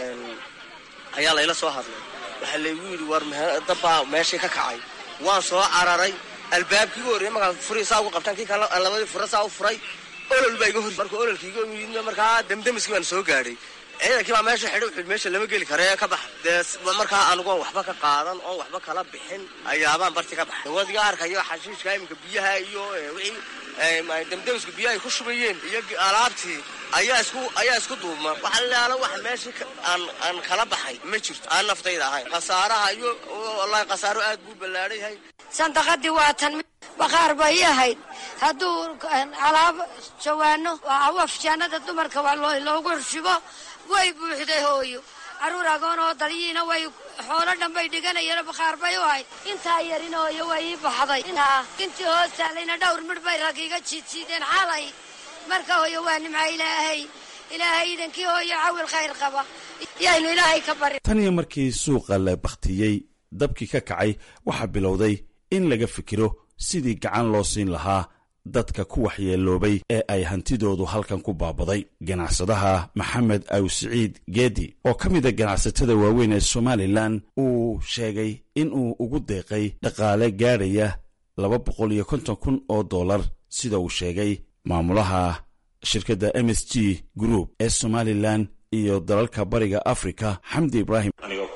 ayaa layla soo hadlay waxaa laygu yidhi war dabbaa meeshii ka kacay waan soo cararay albaabkii ugu horreyey markaan furi saa ugu qabtaan kii kale aan labadii fura saa u furay olol baa iga hor marka ololkiiga yimid markaa damdamiskii baan soo gaadhay ciidankii baa meesha xidhay wuxuu meesha lama geli kara ee ka baxa dee markaa anigu oon waxba ka qaadan oon waxba kala bixin ayaabaan barti ka baxay wadiga arkayo xashiishka iminka biyaha iyo wixii damdamisku biyaha ay ku shubayeen iyo alaabtii ayaa isku ayaa isku duubma waxa laala wax meeshii aan aan kala baxay ma jirto aan naftayda ahayn khasaaraha iyo wallahi khasaaro aad buu ballaadhan yahay sandaqadii waa tan baqaar bay ahayd hadduu alaab jawaano afjaanada dumarka waa loogu xurshibo way buuxday hooyo carruur agoon oo dalyiina way xoolo dhan bay dhiganayeen baqaar bay u ahayd intaa yarin hooyo way ii baxday intii hoos taalayna dhowr midh bay rag iga jiidsiideen xalay marka hooyo waa nimca ilaahay ilaahay idankii hooyo cawil khayr qaba yaynu ilaahay ka bari tan iyo markii suuqa la bakhtiyey dabkii ka kacay waxaa bilowday in laga fikiro sidii gacan loo siin lahaa dadka ku waxyeeloobay ee ay hantidoodu halkan ku baabaday ganacsadaha maxamed aw siciid geedi oo ka mida ganacsatada waaweyn ee somalilan uu sheegay in uu ugu deeqay dhaqaale gaadhaya laba boqol iyo konton kun oo dollar sida uu sheegay maamulaha shirkadda m s g group ee somalilan iyo dalalka bariga africa xamdi ibraahim anigoo ku hadlaya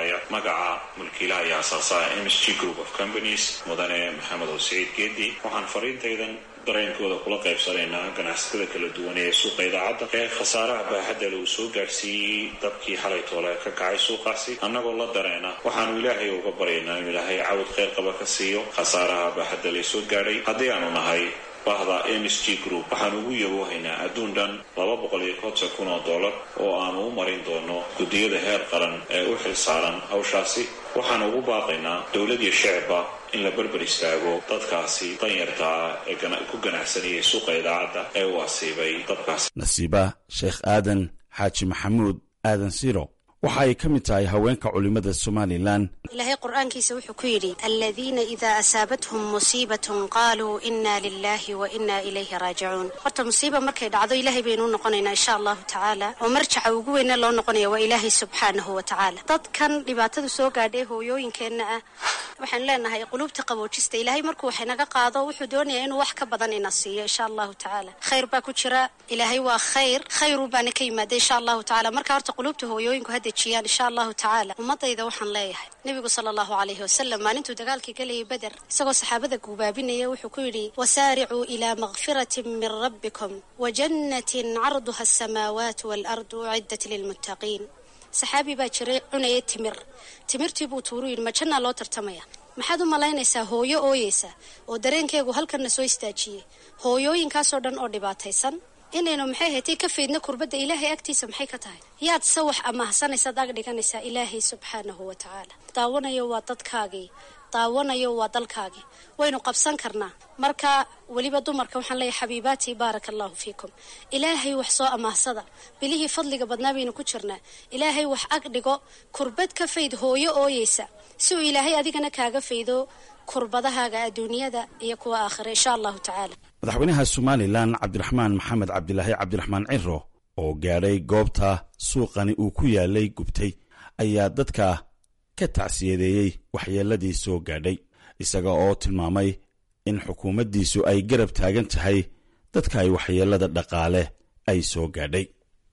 hadlaya magaca mulkiilaha iyo asaasaha m s g group of companies mudane maxamed oo siciid geedi waxaan fariintaydan dareenkooda kula qaybsanaynaa ganacsatada kala duwan ee suuqa idaacadda ee khasaaraha baaxadda le uu soo gaadhsiiyey dabkii xalay toole ka kacay suuqaasi annagoo la dareena waxaanu ilaahay uga baryaynaa inuu ilaahay cawad kheyr qaba ka siiyo khasaaraha baaxadda le soo gaadhay haddii aanu nahay bahda m s g group waxaanu ugu yaboohaynaa adduun dhan laba boqol iyo konton kun oo dollar oo aanu u marin doono guddiyada heer qaran ee u xil saaran hawshaasi waxaanu ugu baaqaynaa dowlad iyo shicibba in la berber istaago dadkaasi danyarta ah ee ku ganacsanayay suuqa idaacadda ee uu asiibay dabkaasi nasiiba sheekh aadan xaaji maxamuud aadan siro waxa ay ka mid tahay haweenka culimmada somalilan ilaahay qur-aankiisa wuxuu ku yidhi aladiina idaa asaabathum musiibatun qaaluu inna lilahi wa inna ilayhi raajicuun horta musiiba markay dhacdo ilaahay baynu u noqonaynaa insha allahu tacaala oo marjaca ugu weyna loo noqonaya waa ilaahay subxaanahu wa tacaala dadkan dhibaatadu soo gaadhay hooyooyinkeenna ah waxaanu leenahay quluubta qaboojista ilaahay markuu wax inaga qaado wuxuu doonayaa inuu wax ka badan ina siiyo insha allahu tacaala khayr baa ku jira ilaahay waa khayr khayru baana ka yimaada insha allahu tacala marka horta quluubta hooyooyinku ha dejiyaan insha allahu tacaala ummadayda waxaan leeyahay nebigu sala allahu calayhi wasalam maalintuu dagaalkii galayay beder isagoo saxaabada guubaabinaya wuxuu ku yidhi wasaaricuu ilaa makfiratin min rabbikum wa jannatin carduha asamaawaat waalardu uciddat lilmuttaqiin saxaabi baa jiray cunaya timir timirtii buu tuuru yidhi ma jannaa loo tartamaya maxaad u malaynaysaa hooyo ooyeysa oo dareenkeegu halkanna soo istaajiyey hooyooyinkaasoo dhan oo dhibaataysan inaynu maxay haytay ka faydna kurbadda ilaahay agtiisa maxay ka tahay yaad sawax amahsanaysaad ag dhiganaysaa ilaahay subxaanahu wa tacaala daawanayo waa dadkaagii daawanayo waa dalkaagii waynu qabsan karnaa marka weliba dumarka waxaan leeyahay xabiibaatii baaraka allahu fiikum ilaahay wax soo amaahsada bilihii fadliga badnaa baynu ku jirnaa ilaahay wax ag dhigo kurbad ka fayd hooyo ooyeysa si uu ilaahay adigana kaaga faydo kurbadahaaga adduunyada iyo kuwa aakhira insha allahu tacaala madaxweynaha somalilan cabdiraxmaan maxamed cabdilaahi cabdiraxmaan ciro oo gaadhay goobta suuqani uu ku yaalay gubtay ayaa dadka ka tacsiyadeeyey waxyeelladii soo gaadhay isaga oo tilmaamay in xukuumaddiisu ay garab taagan tahay dadka ay waxyeellada dhaqaale ay soo gaadhay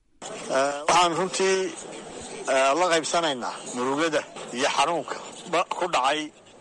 waxaan runtii la qaybsanaynaa murugada iyo xanuunka ku dhacay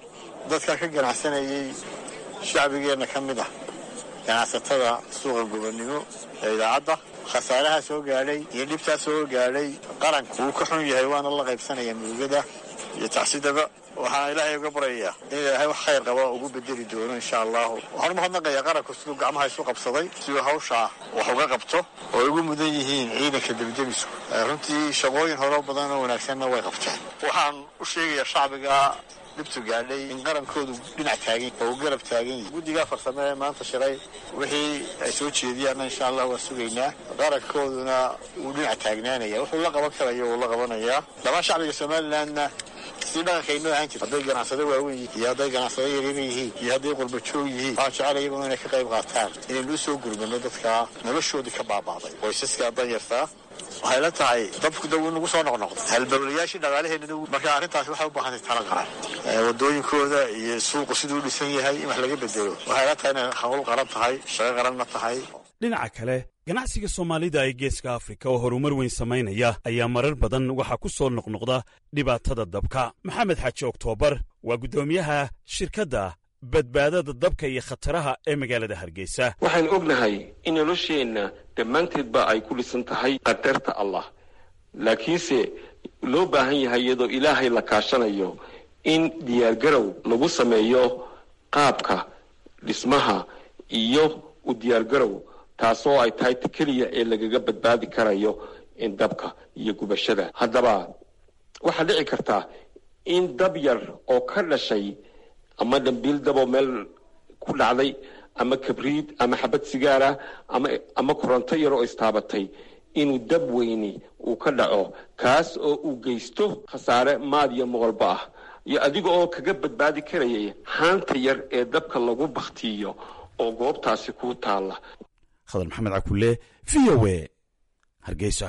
dadka ka ganacsanayay shacbigeenna ka mid ah ganacsatada suuqa gobonnimo ee idaacadda khasaaraha soo gaadhay iyo dhibtaa soo gaadhay qaranku wuu ka xun yahay waana la qaybsanaya murugada iyo tacsidaba waxaan ilaahay uga baryayaa in ilaahay wax khayr qaba ugu bedeli doono insha allahu waxaan umahadnaqayaa qaranku siduu gacmaha isu qabsaday siduu hawshaa wax uga qabto oo ay ugu mudan yihiin ciidanka debidebisku runtii shaqooyin horoo badan oo wanaagsanna way qabteen waxaan u sheegayaa shacbiga dhibtu gaadhay in qarankoodu dhinac taagan oo uu garab taagan yahay guddigaa farsame ee maanta shiray wixii ay soo jeediyaanna insha allah waa sugaynaa qarankooduna wuu dhinac taagnaanaya wuxuu la qaban karayo wuu la qabanayaa dhammaan shacbiga somalilandna si dhaqankaynoo ahaan jirta hadday ganacsado waaweyn yihiin iyo hadday ganacsado yaryar yihiin iyo hadday qurbajoog yihiin waxaan jecel iyaguna inay ka qayb qaataan inaynu u soo gurmano dadka noloshoodii ka baaba'day qoysaska danyartaa waxay la tahay dabku daw inagu soo noqnoqday halbowlayaashii dhaqaalaheenna marka arrintaasi waxay u baahantay tala qaran wadooyinkooda iyo suuqu siduu u dhisan yahay in wax laga bedelo waxay la tahay inay hawl qaran tahay shaqo qaranna tahay dhinaca kale ganacsiga soomaalida ee geeska afrika oo horumar weyn samaynaya ayaa marar badan waxaa ku soo noqnoqda dhibaatada dabka maxamed xaaji oktoobar waa guddoomiyaha shirkadda badbaadada dabka iyo khataraha ee magaalada hargeysa waxaan ognahay in nolosheenna dhammaanteedba ay ku dhisan tahay qadarta allah laakiinse loo baahan yahay iyadoo ilaahay la kaashanayo in diyaargarow lagu sameeyo qaabka dhismaha iyo u diyaargarow taasoo ay tahay ta keliya ee lagaga badbaadi karayo in dabka iyo gubashada haddaba waxaa dhici kartaa in dab yar oo ka dhashay ama dambiil daboo meel ku dhacday ama kabriid ama xabad sigaara ama ama koronto yar oo istaabatay inuu dab weyni uu ka dhaco kaas oo uu geysto khasaare maad iyo moqolba ah iyo adiga oo kaga badbaadi karayay haanta yar ee dabka lagu baktiyo oo goobtaasi ku taalla khadar maxamed cakulle v o e hargeysa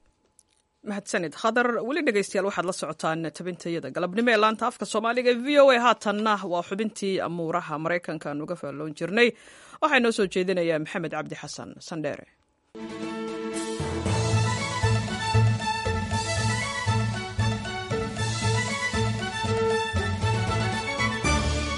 mahadsanid khadar weli dhegeystayaal waxaad la socotaan tabintayada galabnimo ee laanta afka soomaaliga v o a haatanna waa xubintii amuuraha maraykanka aan uga faalloon jirnay waxaa inoo soo jeedinayaa maxamed cabdi xasan sandheere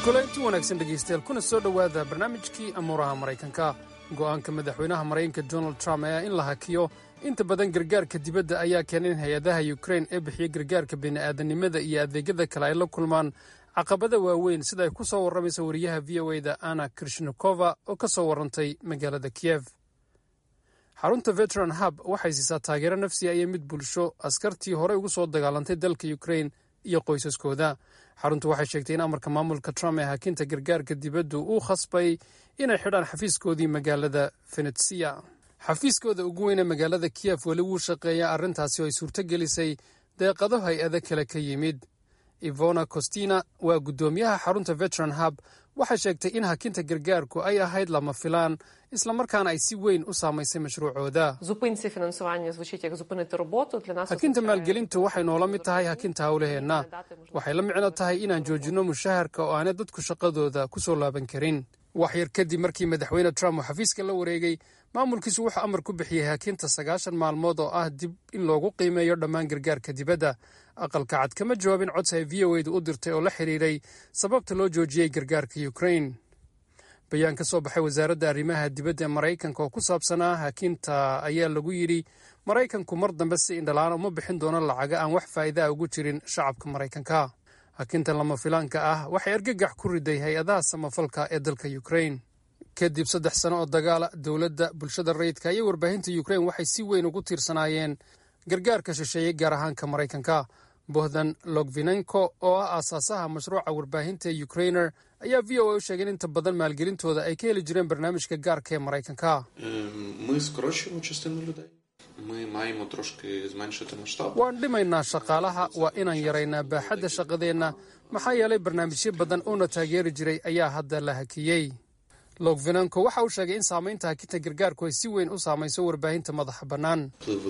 kulanti wanaagsan dhegaystayaal kuna soo dhowaada barnaamijkii amuuraha maraykanka go'aanka madaxweynaha maraykanka donald trump ayaa in la hakiyo inta badan gargaarka dibadda ayaa keenay in hay-adaha yukrain ee bixiya gargaarka bini'aadanimada iyo adeegyada kale ay la kulmaan caqabada waaweyn sida ay ku soo warramaysa wariyaha v o eda ana krishnikova oo ka soo warrantay magaalada kiyef xarunta veteran hub waxay siisaa taageero nafsiya iyo mid bulsho askartii horey ugu soo dagaalantay dalka yukrain iyo qoysaskooda xaruntu waxay sheegtay in amarka maamulka trump ee hakinta gargaarka dibaddu uu khasbay inay xidhaan xafiiskoodii magaalada venetsiya xafiiskooda ugu weyne magaalada kiyef weli wuu shaqeeyaa arrintaasi oo ay suurto gelisay deeqado hay-ado kale ka yimid ivona costina waa guddoomiyaha xarunta veteran hub waxay sheegtay in hakinta gargaarku ay ahayd lama filaan islamarkaana ay si weyn u saamaysay mashruucooda hakinta maalgelintu waxay noola mid tahay hakinta howlaheenna waxay la micno tahay inaan joojinno mushaharka oo aanay dadku shaqadooda ku soo laaban karin wax yar kadib markii madaxweyne trump uu xafiiska la wareegay maamulkiisu wuxuu amar ku bixiyey hakinta sagaashan maalmood oo ah dib in loogu qiimeeyo dhammaan gargaarka dibadda aqalka cad kama jawaabin codsi ay v o edu u dirtay oo la xidhiiray sababta loo joojiyey gargaarka ukrain bayaan ka soo baxay wasaaradda arrimaha dibadda ee maraykanka oo ku saabsanaa hakinta ayaa lagu yidhi maraykanku mar dambe si indhalaan uma bixin doono lacaga aan wax faa'iida a ugu jirin shacabka maraykanka hakintan lama filaanka ah waxay argagax ku riday hay-adaha samafalka ee dalka ukrain kadib saddex sano oo dagaala dowladda bulshada rayidka iyo warbaahinta ukrain waxay si weyn ugu tiirsanaayeen gargaarka shisheeyey gaar ahaanka maraykanka bohdan logvinenko oo ah aasaasaha mashruuca warbaahinta ee ukrainer ayaa v o a u sheegay in inta badan maalgelintooda ay ka heli jireen barnaamijka gaarka ee maraykanka waan dhimaynaa shaqaalaha waa inaan yaraynaa baaxadda shaqadeenna maxaa yeelay barnaamijyo badan uuna taageeri jiray ayaa hadda la hakiyey logvinenko waxa uu sheegay in saamaynta hakinta gargaarku ay si weyn u saamayso warbaahinta madaxa bannaan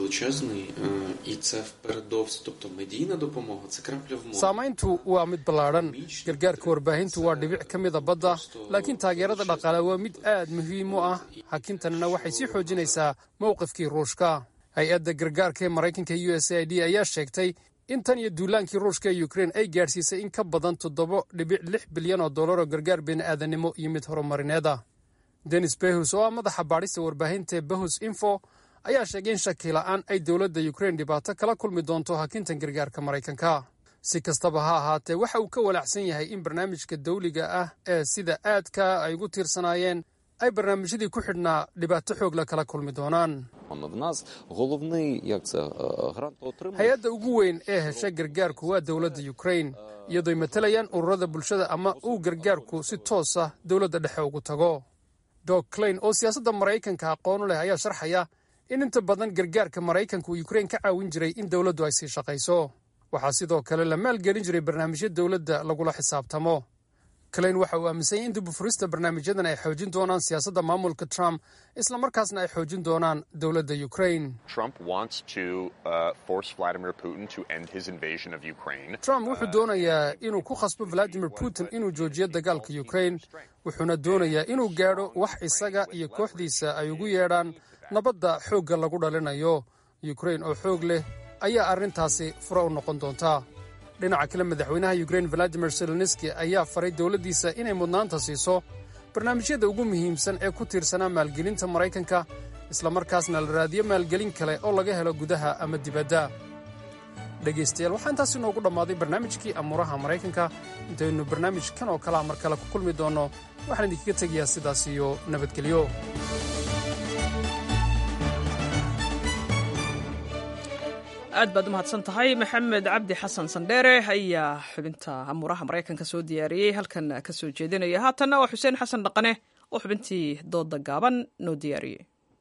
saamayntu waa mid ballaadhan gargaarka warbaahintu waa dhibic ka mida badda laakiin taageerada dhaqaale waa mid aad muhiim u ah hakintanina waxay sii xoojinaysaa mowqifkii ruushka hay-adda gargaarka ee maraykanka u s a d ayaa sheegtay in tan iyo duulaankii ruushka ee ukrein ay gaadhsiisay in ka badan toddoba dhibic lix bilyan oo dollar oo gargaar bini'aadanimo iyo mid horumarineed ah denis behus oo ah madaxa baadhista warbaahinta behus info ayaa sheegay in shakila'aan ay dowladda ukrein dhibaato kala kulmi doonto hakintan gargaarka maraykanka si kastaba ha ahaatee waxa uu ka walaacsan yahay in barnaamijka dawliga ah ee sida aadka ay ugu tiirsanaayeen ay barnaamijyadii ku xidhnaa dhibaato xoog la kala kulmi doonaan hay-adda ugu weyn ee hesha gargaarku waa dowladda ukrain iyadooy matalayaan ururada bulshada ama uu gargaarku si toos ah dowladda dhexe ugu tago dog clain oo siyaasadda maraykanka aqoonu leh ayaa sharxaya in inta badan gargaarka maraykanka uu ukrain ka caawin jiray in dowladdu ay sii shaqayso waxaa sidoo kale la maalgelin jiray barnaamijyo dowladda lagula xisaabtamo clain waxa uu aaminsan yahy in dibufurista barnaamijyadan ay xoojin doonaan siyaasadda maamulka trump islamarkaasna ay xoojin doonaan dowladda ukrain trump wuxuu doonayaa inuu ku khasbo valadimir putin inuu joojiyo dagaalka ukrain wuxuuna doonayaa inuu gaadho wax isaga iyo kooxdiisa ay ugu yeedhaan nabadda xoogga lagu dhalinayo ukrain oo xoog leh ayaa arrintaasi fura u noqon doonta dhinaca kale madaxweynaha ukrain valadimir seloniski ayaa faray dowladdiisa inay mudnaanta siiso barnaamijyada ugu muhiimsan ee ku tiirsanaa maalgelinta maraykanka islamarkaasna la raadiyo maalgelin kale oo laga helo gudaha ama dibadda dhegaystayaal waxaa intaas inoogu dhammaaday barnaamijkii amuuraha maraykanka intaynu barnaamijkan oo kalea mar kale ku kulmi doonno waxaan idinkaga tegayaa sidaas iyo nabadgelyo aad baad u mahadsan tahay maxamed cabdi xasan sandheere ayaa xubinta amuuraha maraykanka soo diyaariyey halkan ka soo jeedinaya haatanna waa xuseen xasan dhaqane oo xubintii dooda gaaban noo diyaariyey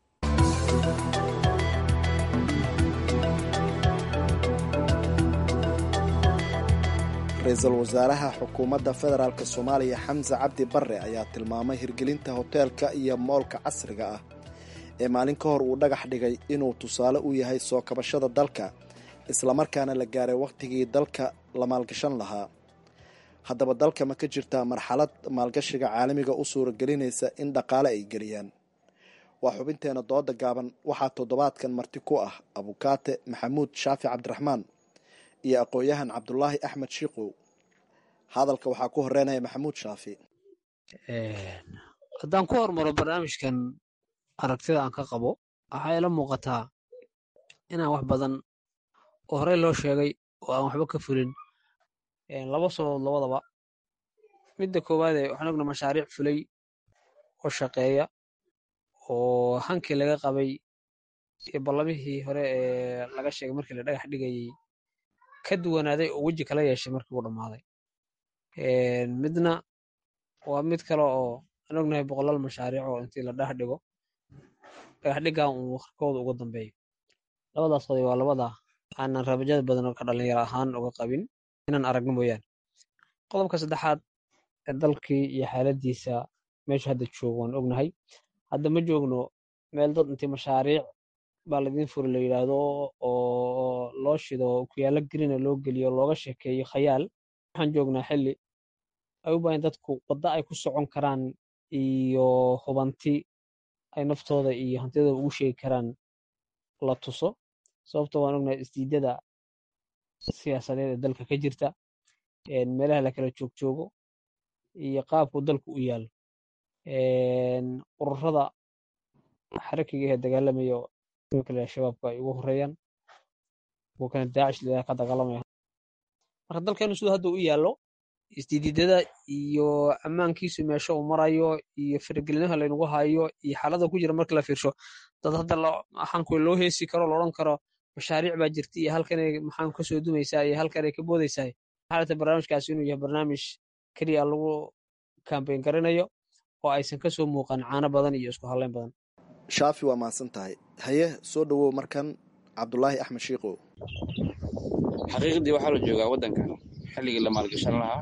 ra-iisul wasaaraha xukuumadda federaalk soomaaliya xamse cabdi barre ayaa tilmaamay hirgelinta hoteelka iyo moolka casriga ah ee maalin ka hor uu dhagax dhigay inuu tusaale u yahay soo kabashada dalka islamarkaana la gaaray wakhtigii dalka la maalgashan lahaa haddaba dalka ma ka jirtaa marxalad maalgashiga caalamiga u suuragelinaysa in dhaqaale ay geliyaan waa xubinteena dooda gaaban waxaa toddobaadkan marti ku ah abukaate maxamuud shaafi cabdiraxmaan iyo aqoon-yahan cabdulaahi axmed shiikow hadalka waxaa ku horeynaya maxamuud shaafi haddaan ku hormaro barnaamijkan aragtida aan ka qabo waxaa ila muuqataa inaan wax badan oo horey loo sheegay oo aan waxba ka fulin laba sababood labadaba midda koowaadee waxaan ogna mashaariic fulay oo shaqeeya oo hankii laga qabay iyo ballamihii hore ee laga sheegay markii la dhagax dhigayey ka duwanaaday oo weji kala yeeshay markii uu dhammaaday midna waa mid kale oo aan ognahay boqolaal mashaariic oo intii la dhagax dhigo dhagax dhigan uu wakhrkooda uga dambeeyo labadaas qodob waa labada aanan rabajada badan oo ka dhalinyaro ahaan uga qabin inaan aragno mooyaane qodobka saddexaad ee dalkii iyo xaaladiisa meesha hadda joogo waan ognahay hadda ma joogno meel dad intii mashaariic baa laydin furi la yidhaahdo oo loo shido kuyaalo gelina loo geliyo looga sheekeeyo khayaal waxaan joognaa xilli ay u baahan dadku wadda ay ku socon karaan iyo hubanti ay naftooda iyo hantidooda ugu sheegi karaan la tuso sababto waan ognahay isdiidada siyaasadeed ee dalka ka jirta meelaha la kala joogjoogo iyo qaabku dalku u yaalo ururada xarakiga ee dagaalamaya kale shabaabka ay ugu horeeyaan kuwa kale daacish la ka dagaalamaya marka dalkeenu siduu hadda u yaallo isdiididada iyo ammaankiisu meesha uu marayo iyo faragelinaha laynagu hayo iyo xaalada ku jira marka la fiirsho dad hadda maxaanku loo heesi karo loodhan karo mashaariic baa jirta iyo halkanay maxaan kasoo dumaysaa iyo halkanay ka boodaysaa xaalata barnaamijkaasi inuu yahay barnaamij keliya lagu kambayn garanayo oo aysan kasoo muuqan caano badan iyo isku hadleyn badan shaafi waa mahadsan tahay haye soo dhowow markan cabdulaahi axmed shiikow xaqiiqdii waxaa la joogaa waddankan xilligii la maalgashan lahaa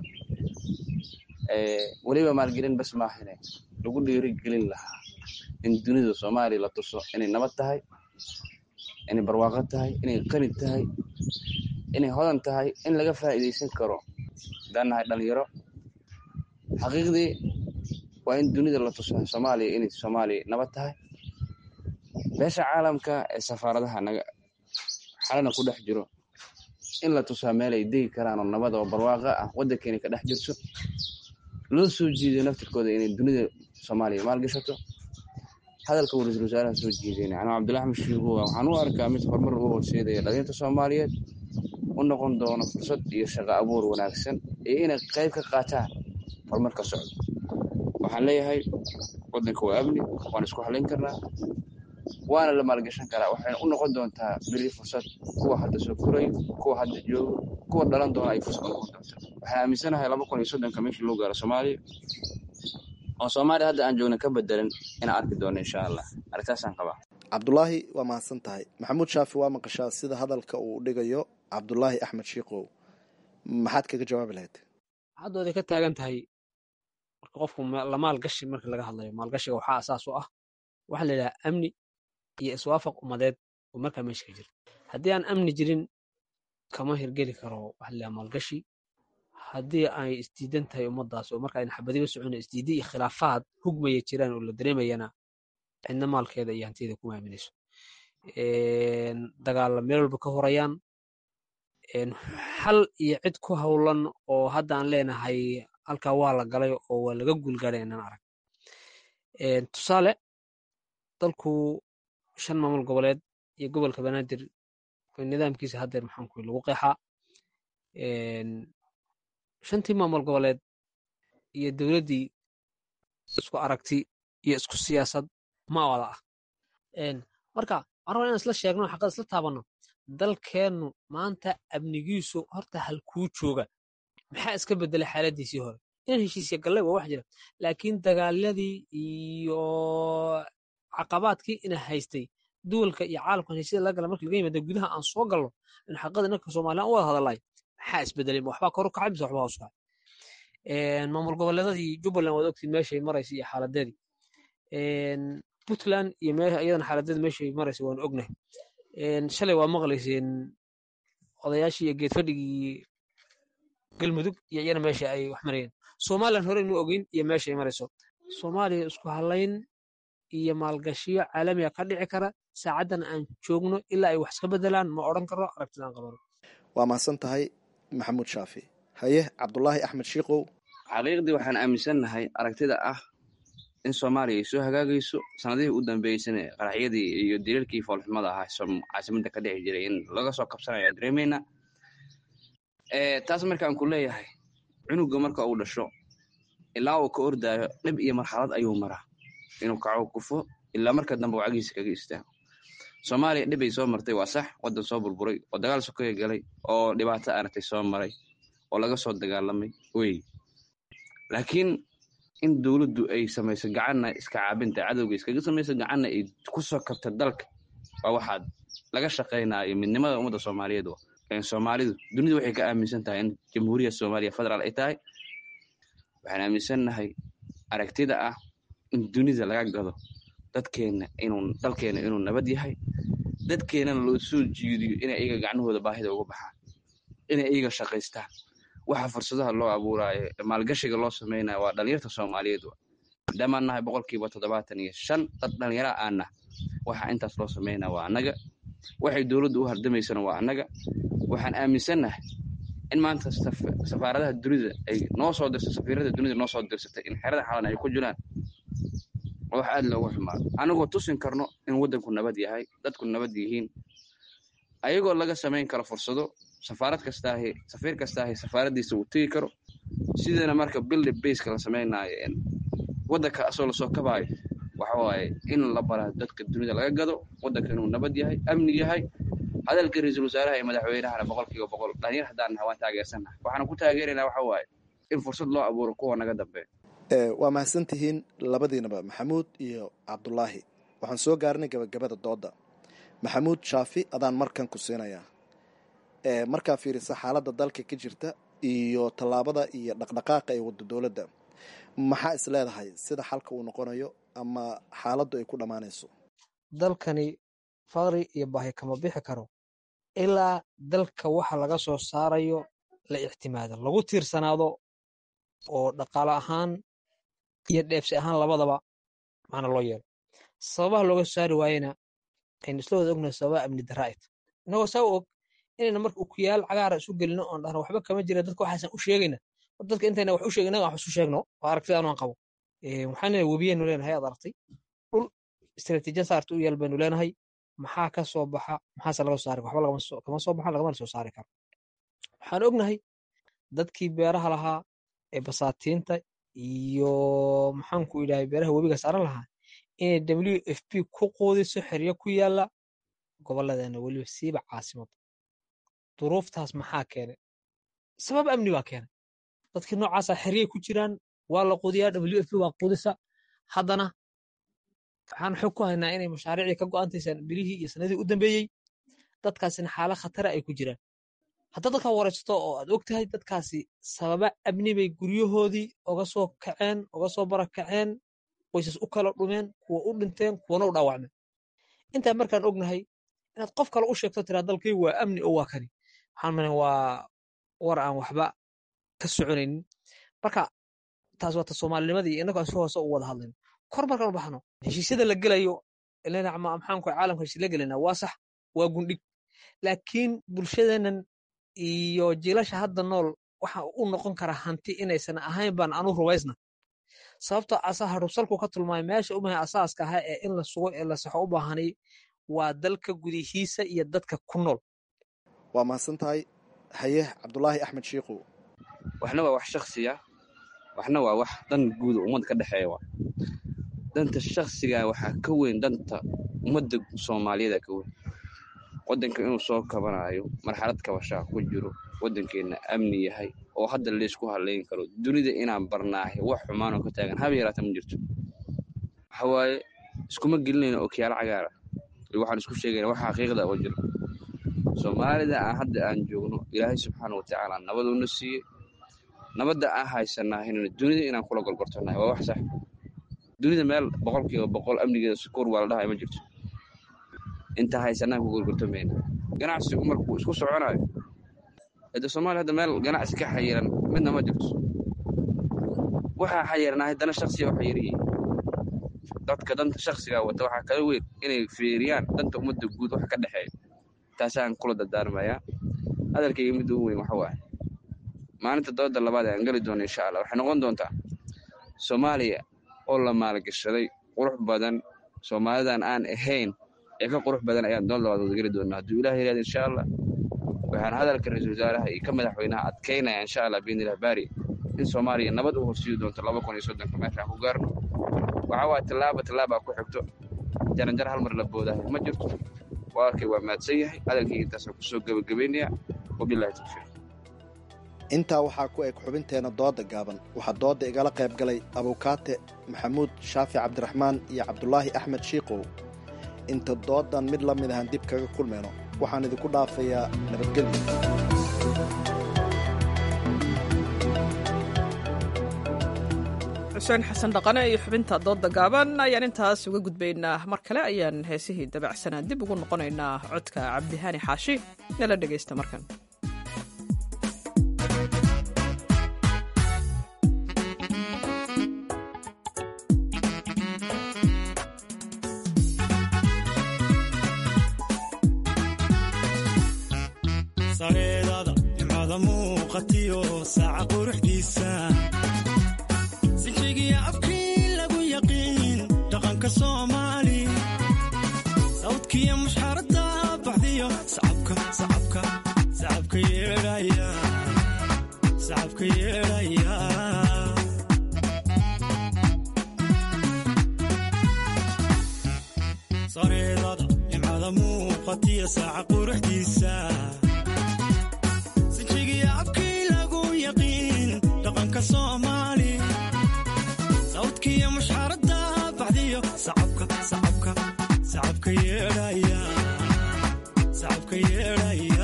weliba maalgelin bas maahane lagu dhiirigelin lahaa in dunida soomaaliya la tuso inay nabad tahay inay barwaaqo tahay inay qani tahay inay hodan tahay in laga faa'iidaysan karo haddaan nahay dhalinyaro xaqiiqdii waa in dunida la tuso soomaaliya inay soomaaliya nabad tahay beesha caalamka ee safaaradaha naga xalana ku dhex jiro in la tusaa meel ay degi karaan oo nabad oo barwaaqo ah waddankeena ka dhex jirto loo soo jiiday naftirkooda inay dunida soomaaliya maalgashato hadalka uu ra-iisul wasaaraha soo jiidayna anuu cabdullahi axmed shiigowa waxaan u arkaa mid horumar u horseedaya dhalinta soomaaliyeed u noqon doono fursad iyo shaqo abuur wanaagsan iyo inay qayb ka qaataan horumarka socdo waxaan leeyahay waddanka waa amni waan isku halayn karnaa waana la maalgashan karaa waxayna u noqon doontaa beri fursad kuwa hadda soo korayo kuwa hadda joogo kuwa dhalan doona ay fursad u noqon doontaa waxaan aaminsanahay laba kun iyo soddonka meeshii loo gaaro soomaaliya oo soomaaliya hadda aan joogna ka bedelan inaan arki doono insha allah arrintaasaan qabaa cabdulaahi waa mahadsan tahay maxamuud shaafi waa maqashaa sida hadalka uu dhigayo cabdulaahi axmed shiikow maxaad kaga jawaabi lahayd haddooday ka taagan tahay marka qofku la maalgashi marka laga hadlayo maalgashiga waxaa asaas u ah waxaa la yidhaha amni iyo iswaafaq ummadeed oo markaa meesha ka jira haddii aan amni jirin kama hirgeli karo waxa la yidhaha maalgashi haddii ay isdiidan tahay ummaddaas oo marka ayna xabadiba socon isdiidi iyo khilaafaad hugmaya jiraan oo la dareemayana cidna maalkeeda iyo hantiyeeda kuma aaminayso dagaalla meel walba ka horayaan xal iyo cid ku howlan oo hadda aan leenahay halkaa waa la galay oo waa laga guulgaadhay inaan arag tusaale dalku shan maamul goboleed iyo gobolka banaadir nidaamkiisa haddeer maxaanku lagu qeexaa shantii maamul goboleed iyo dowladdii isku aragti iyo isku siyaasad ma wada ah marka waxaan rabaa inaan isla sheegno xaqad isla taabanno dalkeennu maanta amnigiisu horta halkuu jooga maxaa iska bedelay xaaladiisii hore inaan heshiisya gallay waa wax jira laakiin dagaaladii iyo caqabaadkii ina haystay duwalka iyo caalamkan heshiida laga gala marka laga yimaada gudaha aan soo galno in xaqada inanka soomaaliyan u wada hadalay maxaa isbedelay waxbaa kor u kacay mise waxbaa hoos kacay maamul goboleedadii jubbaland waad ogtiin meeshay maraysa iyo xaaladeedii puntland iyo iyadana xaaladeeda meeshay maraysa waan ognahay shalay waa maqlayseen odayaashii iyo geedfadhigii galmudug iyo iyana meesha ay wax marayeen somalilan hore inu ogeyn iyo meesha ay marayso soomaaliya isku halayn iyo maalgashiyo caalamiga ka dhici kara saacaddan aan joogno ilaa ay wax iska bedelaan ma odhan karo aragtidaan qabano waa mahadsan tahay maxamuud shaafi haye cabdulaahi axmed shiikow xaqiiqdii waxaan aaminsannahay aragtida ah in soomaaliya ay soo hagaagayso sanadihii u dambeysana qaraxyadii iyo diriirkii foolxumada ahaa caasimadda ka dhici jiray in laga soo kabsanayo aan dareemayna taas markaan ku leeyahay cunuga marka uu dhasho ilaa uu ka ordaayo dhib iyo marxalad ayuu maraa inuu kaco kufo ilaa marka dambe uu cagiisa kaga istaago soomaaliya dhib ay soo martay waa sax waddan soo burburay oo dagaal sokoya galay oo dhibaato aragtay soo maray oo laga soo dagaalamay wey laakiin in dowladdu ay samayso gacanna iska caabinta cadowga iskaga samayso gacanna ay ku soo kabta dalka waa waxaad laga shaqaynaayo midnimada ummadda soomaaliyeed soomaalidu dunidu waxay ka aaminsan tahay in jamhuuriyadda soomaaliya federaal ay tahay waxaan aaminsannahay aragtida ah in dunida laga gado dadkeenna inuu dalkeenna inuu nabad yahay dadkeennana loo soo jiidiyo inay iyaga gacnahooda baahida uga baxaan inay iyaga shaqaystaan waxa fursadaha loo abuuraayo maalgashiga loo samaynayo waa dhalinyarta soomaaliyeed maadaamaan nahay boqolkiiba toddobaatan iyo shan dad dhalinyara aanah waxa intaas loo samaynaya waa annaga waxay dowladdu u hardamaysana waa annaga waxaan aaminsannahay in maanta safaaradaha dunida ay noo soo dirsa safiirada dunida noo soo dirsatay in xerada xalan ay ku jiraan wax aad loogu xumaado anagoo tusin karno in waddanku nabad yahay dadku nabad yihiin ayagoo laga samayn karo fursado safaarad kastaahi safiir kastaahi safaaraddiisa uu tegi karo sidana marka bildi baska la samaynaayo waddanka asoo lasoo kabaayo waxa waaye in la bara dadka dunida laga gado waddanka inuu nabad yahay amni yahay hadalka ra-iisul wasaaraha iyo madaxweynahana boqolkiiba boqol dhalinyar haddaan nahay waan taageersannahay waxaan ku taageeraynaa waxa waaye in fursad loo abuuro kuwa naga dambeeya waa mahadsan tihiin labadiinaba maxamuud iyo cabdulaahi waxaan soo gaarnay gabagabada doodda maxamuud shaafi adaan markan ku siinayaa markaa fiirisa xaaladda dalka ka jirta iyo tallaabada iyo dhaqdhaqaaqa ee wadda dowladda maxaa is leedahay sida xalka uu noqonayo ama xaaladdu ay ku dhammaanayso dalkani faqri iyo baahi kama bixi karo ilaa dalka waxa laga soo saarayo la ictimaado lagu tiirsanaado oo dhaqaale ahaan iyo dheebsi ahaan labadaba macna loo yeelo sababaha looga soo saari waayena aynu isla wada ognahay sababa amni daraaid inagoo saa u og inayna marka ukuyaal cagaara isu gelino oon dhahno waxba kama jira dadka waxaasan u sheegayna dadka intayna wax u sheegin inaga wax isu sheegno oo aragtida anu aan qabo waxaan webiyaynu leenahay aad aragtay dhul istaraatiijiya saarta u yaal baynu leenahay maxaa ka soo baxa maxaase laga soo saari waxba kama soo baxa lagamana soo saari karo waxaan ognahay dadkii beeraha lahaa ee basaatiinta iyo maxaanku idhahay beeraha webiga saaran lahaa inay w f p ku quudiso xeryo ku yaala gobolladeena weliba siiba caasimadda duruuftaas maxaa keenay sabab amni baa keenay dadkii noocaasa xeryay ku jiraan waa la quudiyaa w f p waa quudisa haddana waxaan xog ku haynaa inay mashaariicdii ka go'antaysaan bilihii iyo sanadii u dambeeyey dadkaasina xaala khatara ay ku jiraan haddaad dadkaa waraysato oo aad og tahay dadkaasi sababa amni bay guryahoodii oga soo kaceen oga soo barakaceen qoysas u kala dhumeen kuwa u dhinteen kuwana u dhaawacmeen intaa markaan ognahay inaad qof kale u sheegto tiraa dalkay waa amni oo waa kani waxaan malin waa war aan waxba ka soconaynin marka taas waa ta soomaalinimadii innagu aan si hoose u wada hadlayno kor markaan u baxno heshiisyada la gelayo ilana maxaanku caalamka heshiis la gelayna waa sax waa gundhig laakiin bulshadeennan iyo jiilasha hadda nool waxa u noqon kara hanti inaysan ahayn baan anu rubaysna sababtoo asa harubsalku ka tulmaamay meesha umahay asaaska ahaa ee in la sugo ee la saxo u baahanay waa dalka gudihiisa iyo dadka ku nool waa mahadsan tahay haye cabdulaahi axmed shiikow waxna waa wax shaksiya waxna waa wax dan guuda ummadda ka dhexeeya waa danta shaksiga waxaa ka weyn danta ummadda soomaaliyeeda ka weyn waddanka inuu soo kabanayo marxalad kabashaa ku jiro waddankeenna amni yahay oo hadda laysku halayn karo dunida inaan barnaahay wax xumaanoo ka taagan haba yaraata ma jirto waxa waaye iskuma gelinayna okiyaalo cagaara iyo waxaan isku sheegayna waxa xaqiiqda oo jiro soomaalida aan hadda aan joogno ilaahay subxaana watacaala nabaduuna siiyey nabadda aan haysanahayna dunida inaan kula golgortanahay waa wax sax dunida meel boqolkiiba boqol amnigeeda sukuur waa la dhahay ma jirto inta haysanaan ku golgortamayna ganacsigu markuu isku soconayo hade soomaaliya hadda meel ganacsi ka xayiran midna ma jirto waxaa xayiranahay dana shaksiya waxa yariyihin dadka danta shaksiga wata waxaa kala weyn inay fiiriyaan danta ummadda guud wax ka dhexeeya taasaan kula dardaarmayaa hadalkayga midda ugu weyn waxa waaye maalinta dooda labaad ee aan geli doono insha allah waxay noqon doontaa soomaaliya oo la maalgashaday qurux badan soomaalidan aan ahayn ee ka qurux badan ayaan dood labaad wada geli doonaa hadduu ilaah yihahdo insha allah waxaan hadalka ra-iisul wasaaraha iyo ka madaxweynaha adkaynaya insha allah biidnilah baari in soomaaliya nabad u horsiidi doonto laba kun iyo soddonka meeshaan ku gaarno waxaa waaya tallaaba tallaabaa ku xigto jaranjar hal mar la boodahay ma jirto walaalkay waa mahadsan yahay hadalkayga intaasaan kusoo gebagabaynaya wabilahi tawfiiq intaa waxaa ku eg xubinteenna dooda gaaban waxaa dooda igala qayb galay abukaate maxamuud shaafi cabdiraxmaan iyo cabdulaahi axmed shiikow inta doodan mid la mid ahaan dib kaga kulmayno waxaan idinku dhaafayaa nabadgelyo xuseen xasan dhaqane iyo xubinta dooda gaaban ayaan intaas uga gudbaynaa mar kale ayaan heesihii dabacsanaa dib ugu noqonaynaa codka cabdihaani xaashi nala dhegaysta markan sareedada nimcada muuqatiyo saaca quruxdiisa sinjigiya afkii lagu yaqiin dhaqanka soomaali sawdkiya mushxaradda baxdiyo sacabka sacabka sacabka yeedhaya sacabka yeedhaya sareedada nimcada muuqatiyo saaca quruxdiisa sinjigiya afkii lagu yaqiin dhaqanka soomaali sawdkiya mushxaradda baxdiyo sacabka sacabka sacabka yeedhaya sacabka yeedhaya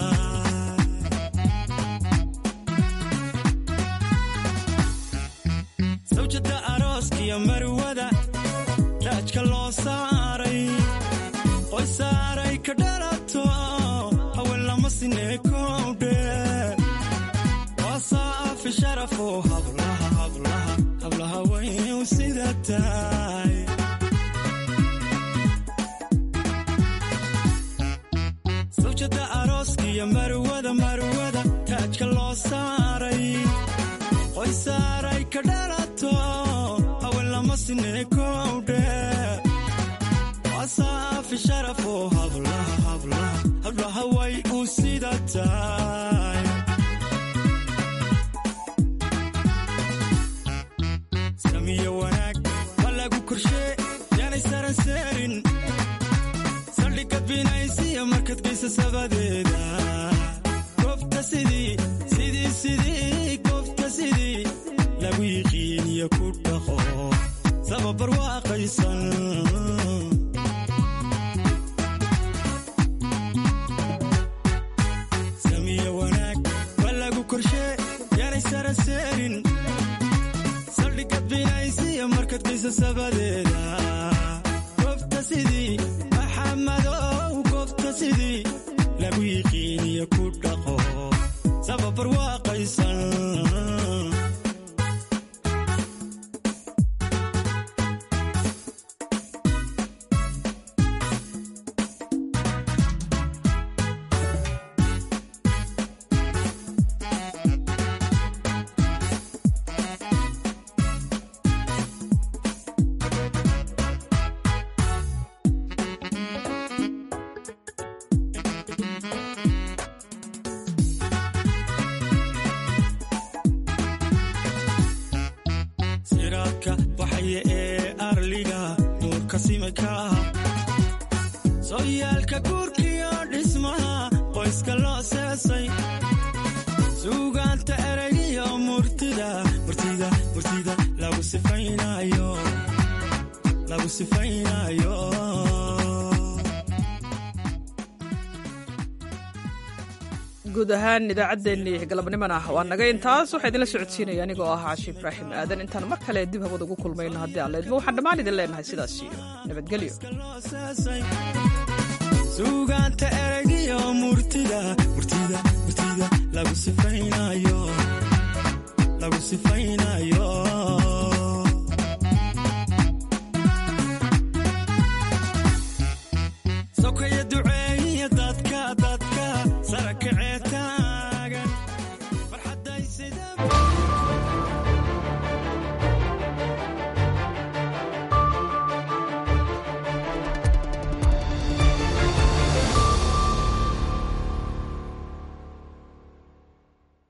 sawjada arooskiyo marwada raajka loo saaray qoy saaray ka dhalato haween lama sineekowdhe wasaafi sharafo hablaha hablaha hablaha wayn sida tahay sawjada arooskiyo marwada marwada taajka loo saaray qoy saaray ka dhalato haween lama sineekowdhe wasaafi sharafo hablaha hablaha hablaha way u sida tahay samiyo wanaag waa lagu korshee yaanay saranseerin saldhigga binaysiya markad geysa sabadeeda goobta sidii sidii sidii goobta sidii lagu yiqiiniyo ku dhaqo sababar waaqaysan samiyo wanaag waa lagu korshee yaanay saranseerin saldhigga binaysiya markad geysa sabadeeda goobta sidii maxamadow goobta sidii lagu yiqiiniyo ku dhaqo sababar waaqaysan siraadka baxaya ee arliga nuurka simika sooyaalka guurkiyo dhismaha qoyska loo seesay suugaanta eraygiyo murtida murtida murtida lagu sifaynayo lagu sifaynayo guud ahaan idaacaddeenii galabnimana waa naga intaas waxaa idinla socodsiinaya anigoo ah caashi ibraahim aadan intaan mar kale dib hawada ugu kulmayno haddii aan leedmo waxaan dhammaan idin leenahay sidaas iyo nabadgelyo suugaanta eraygiyo murtida murtida murtida lagu sifaynayo lagu sifaynayo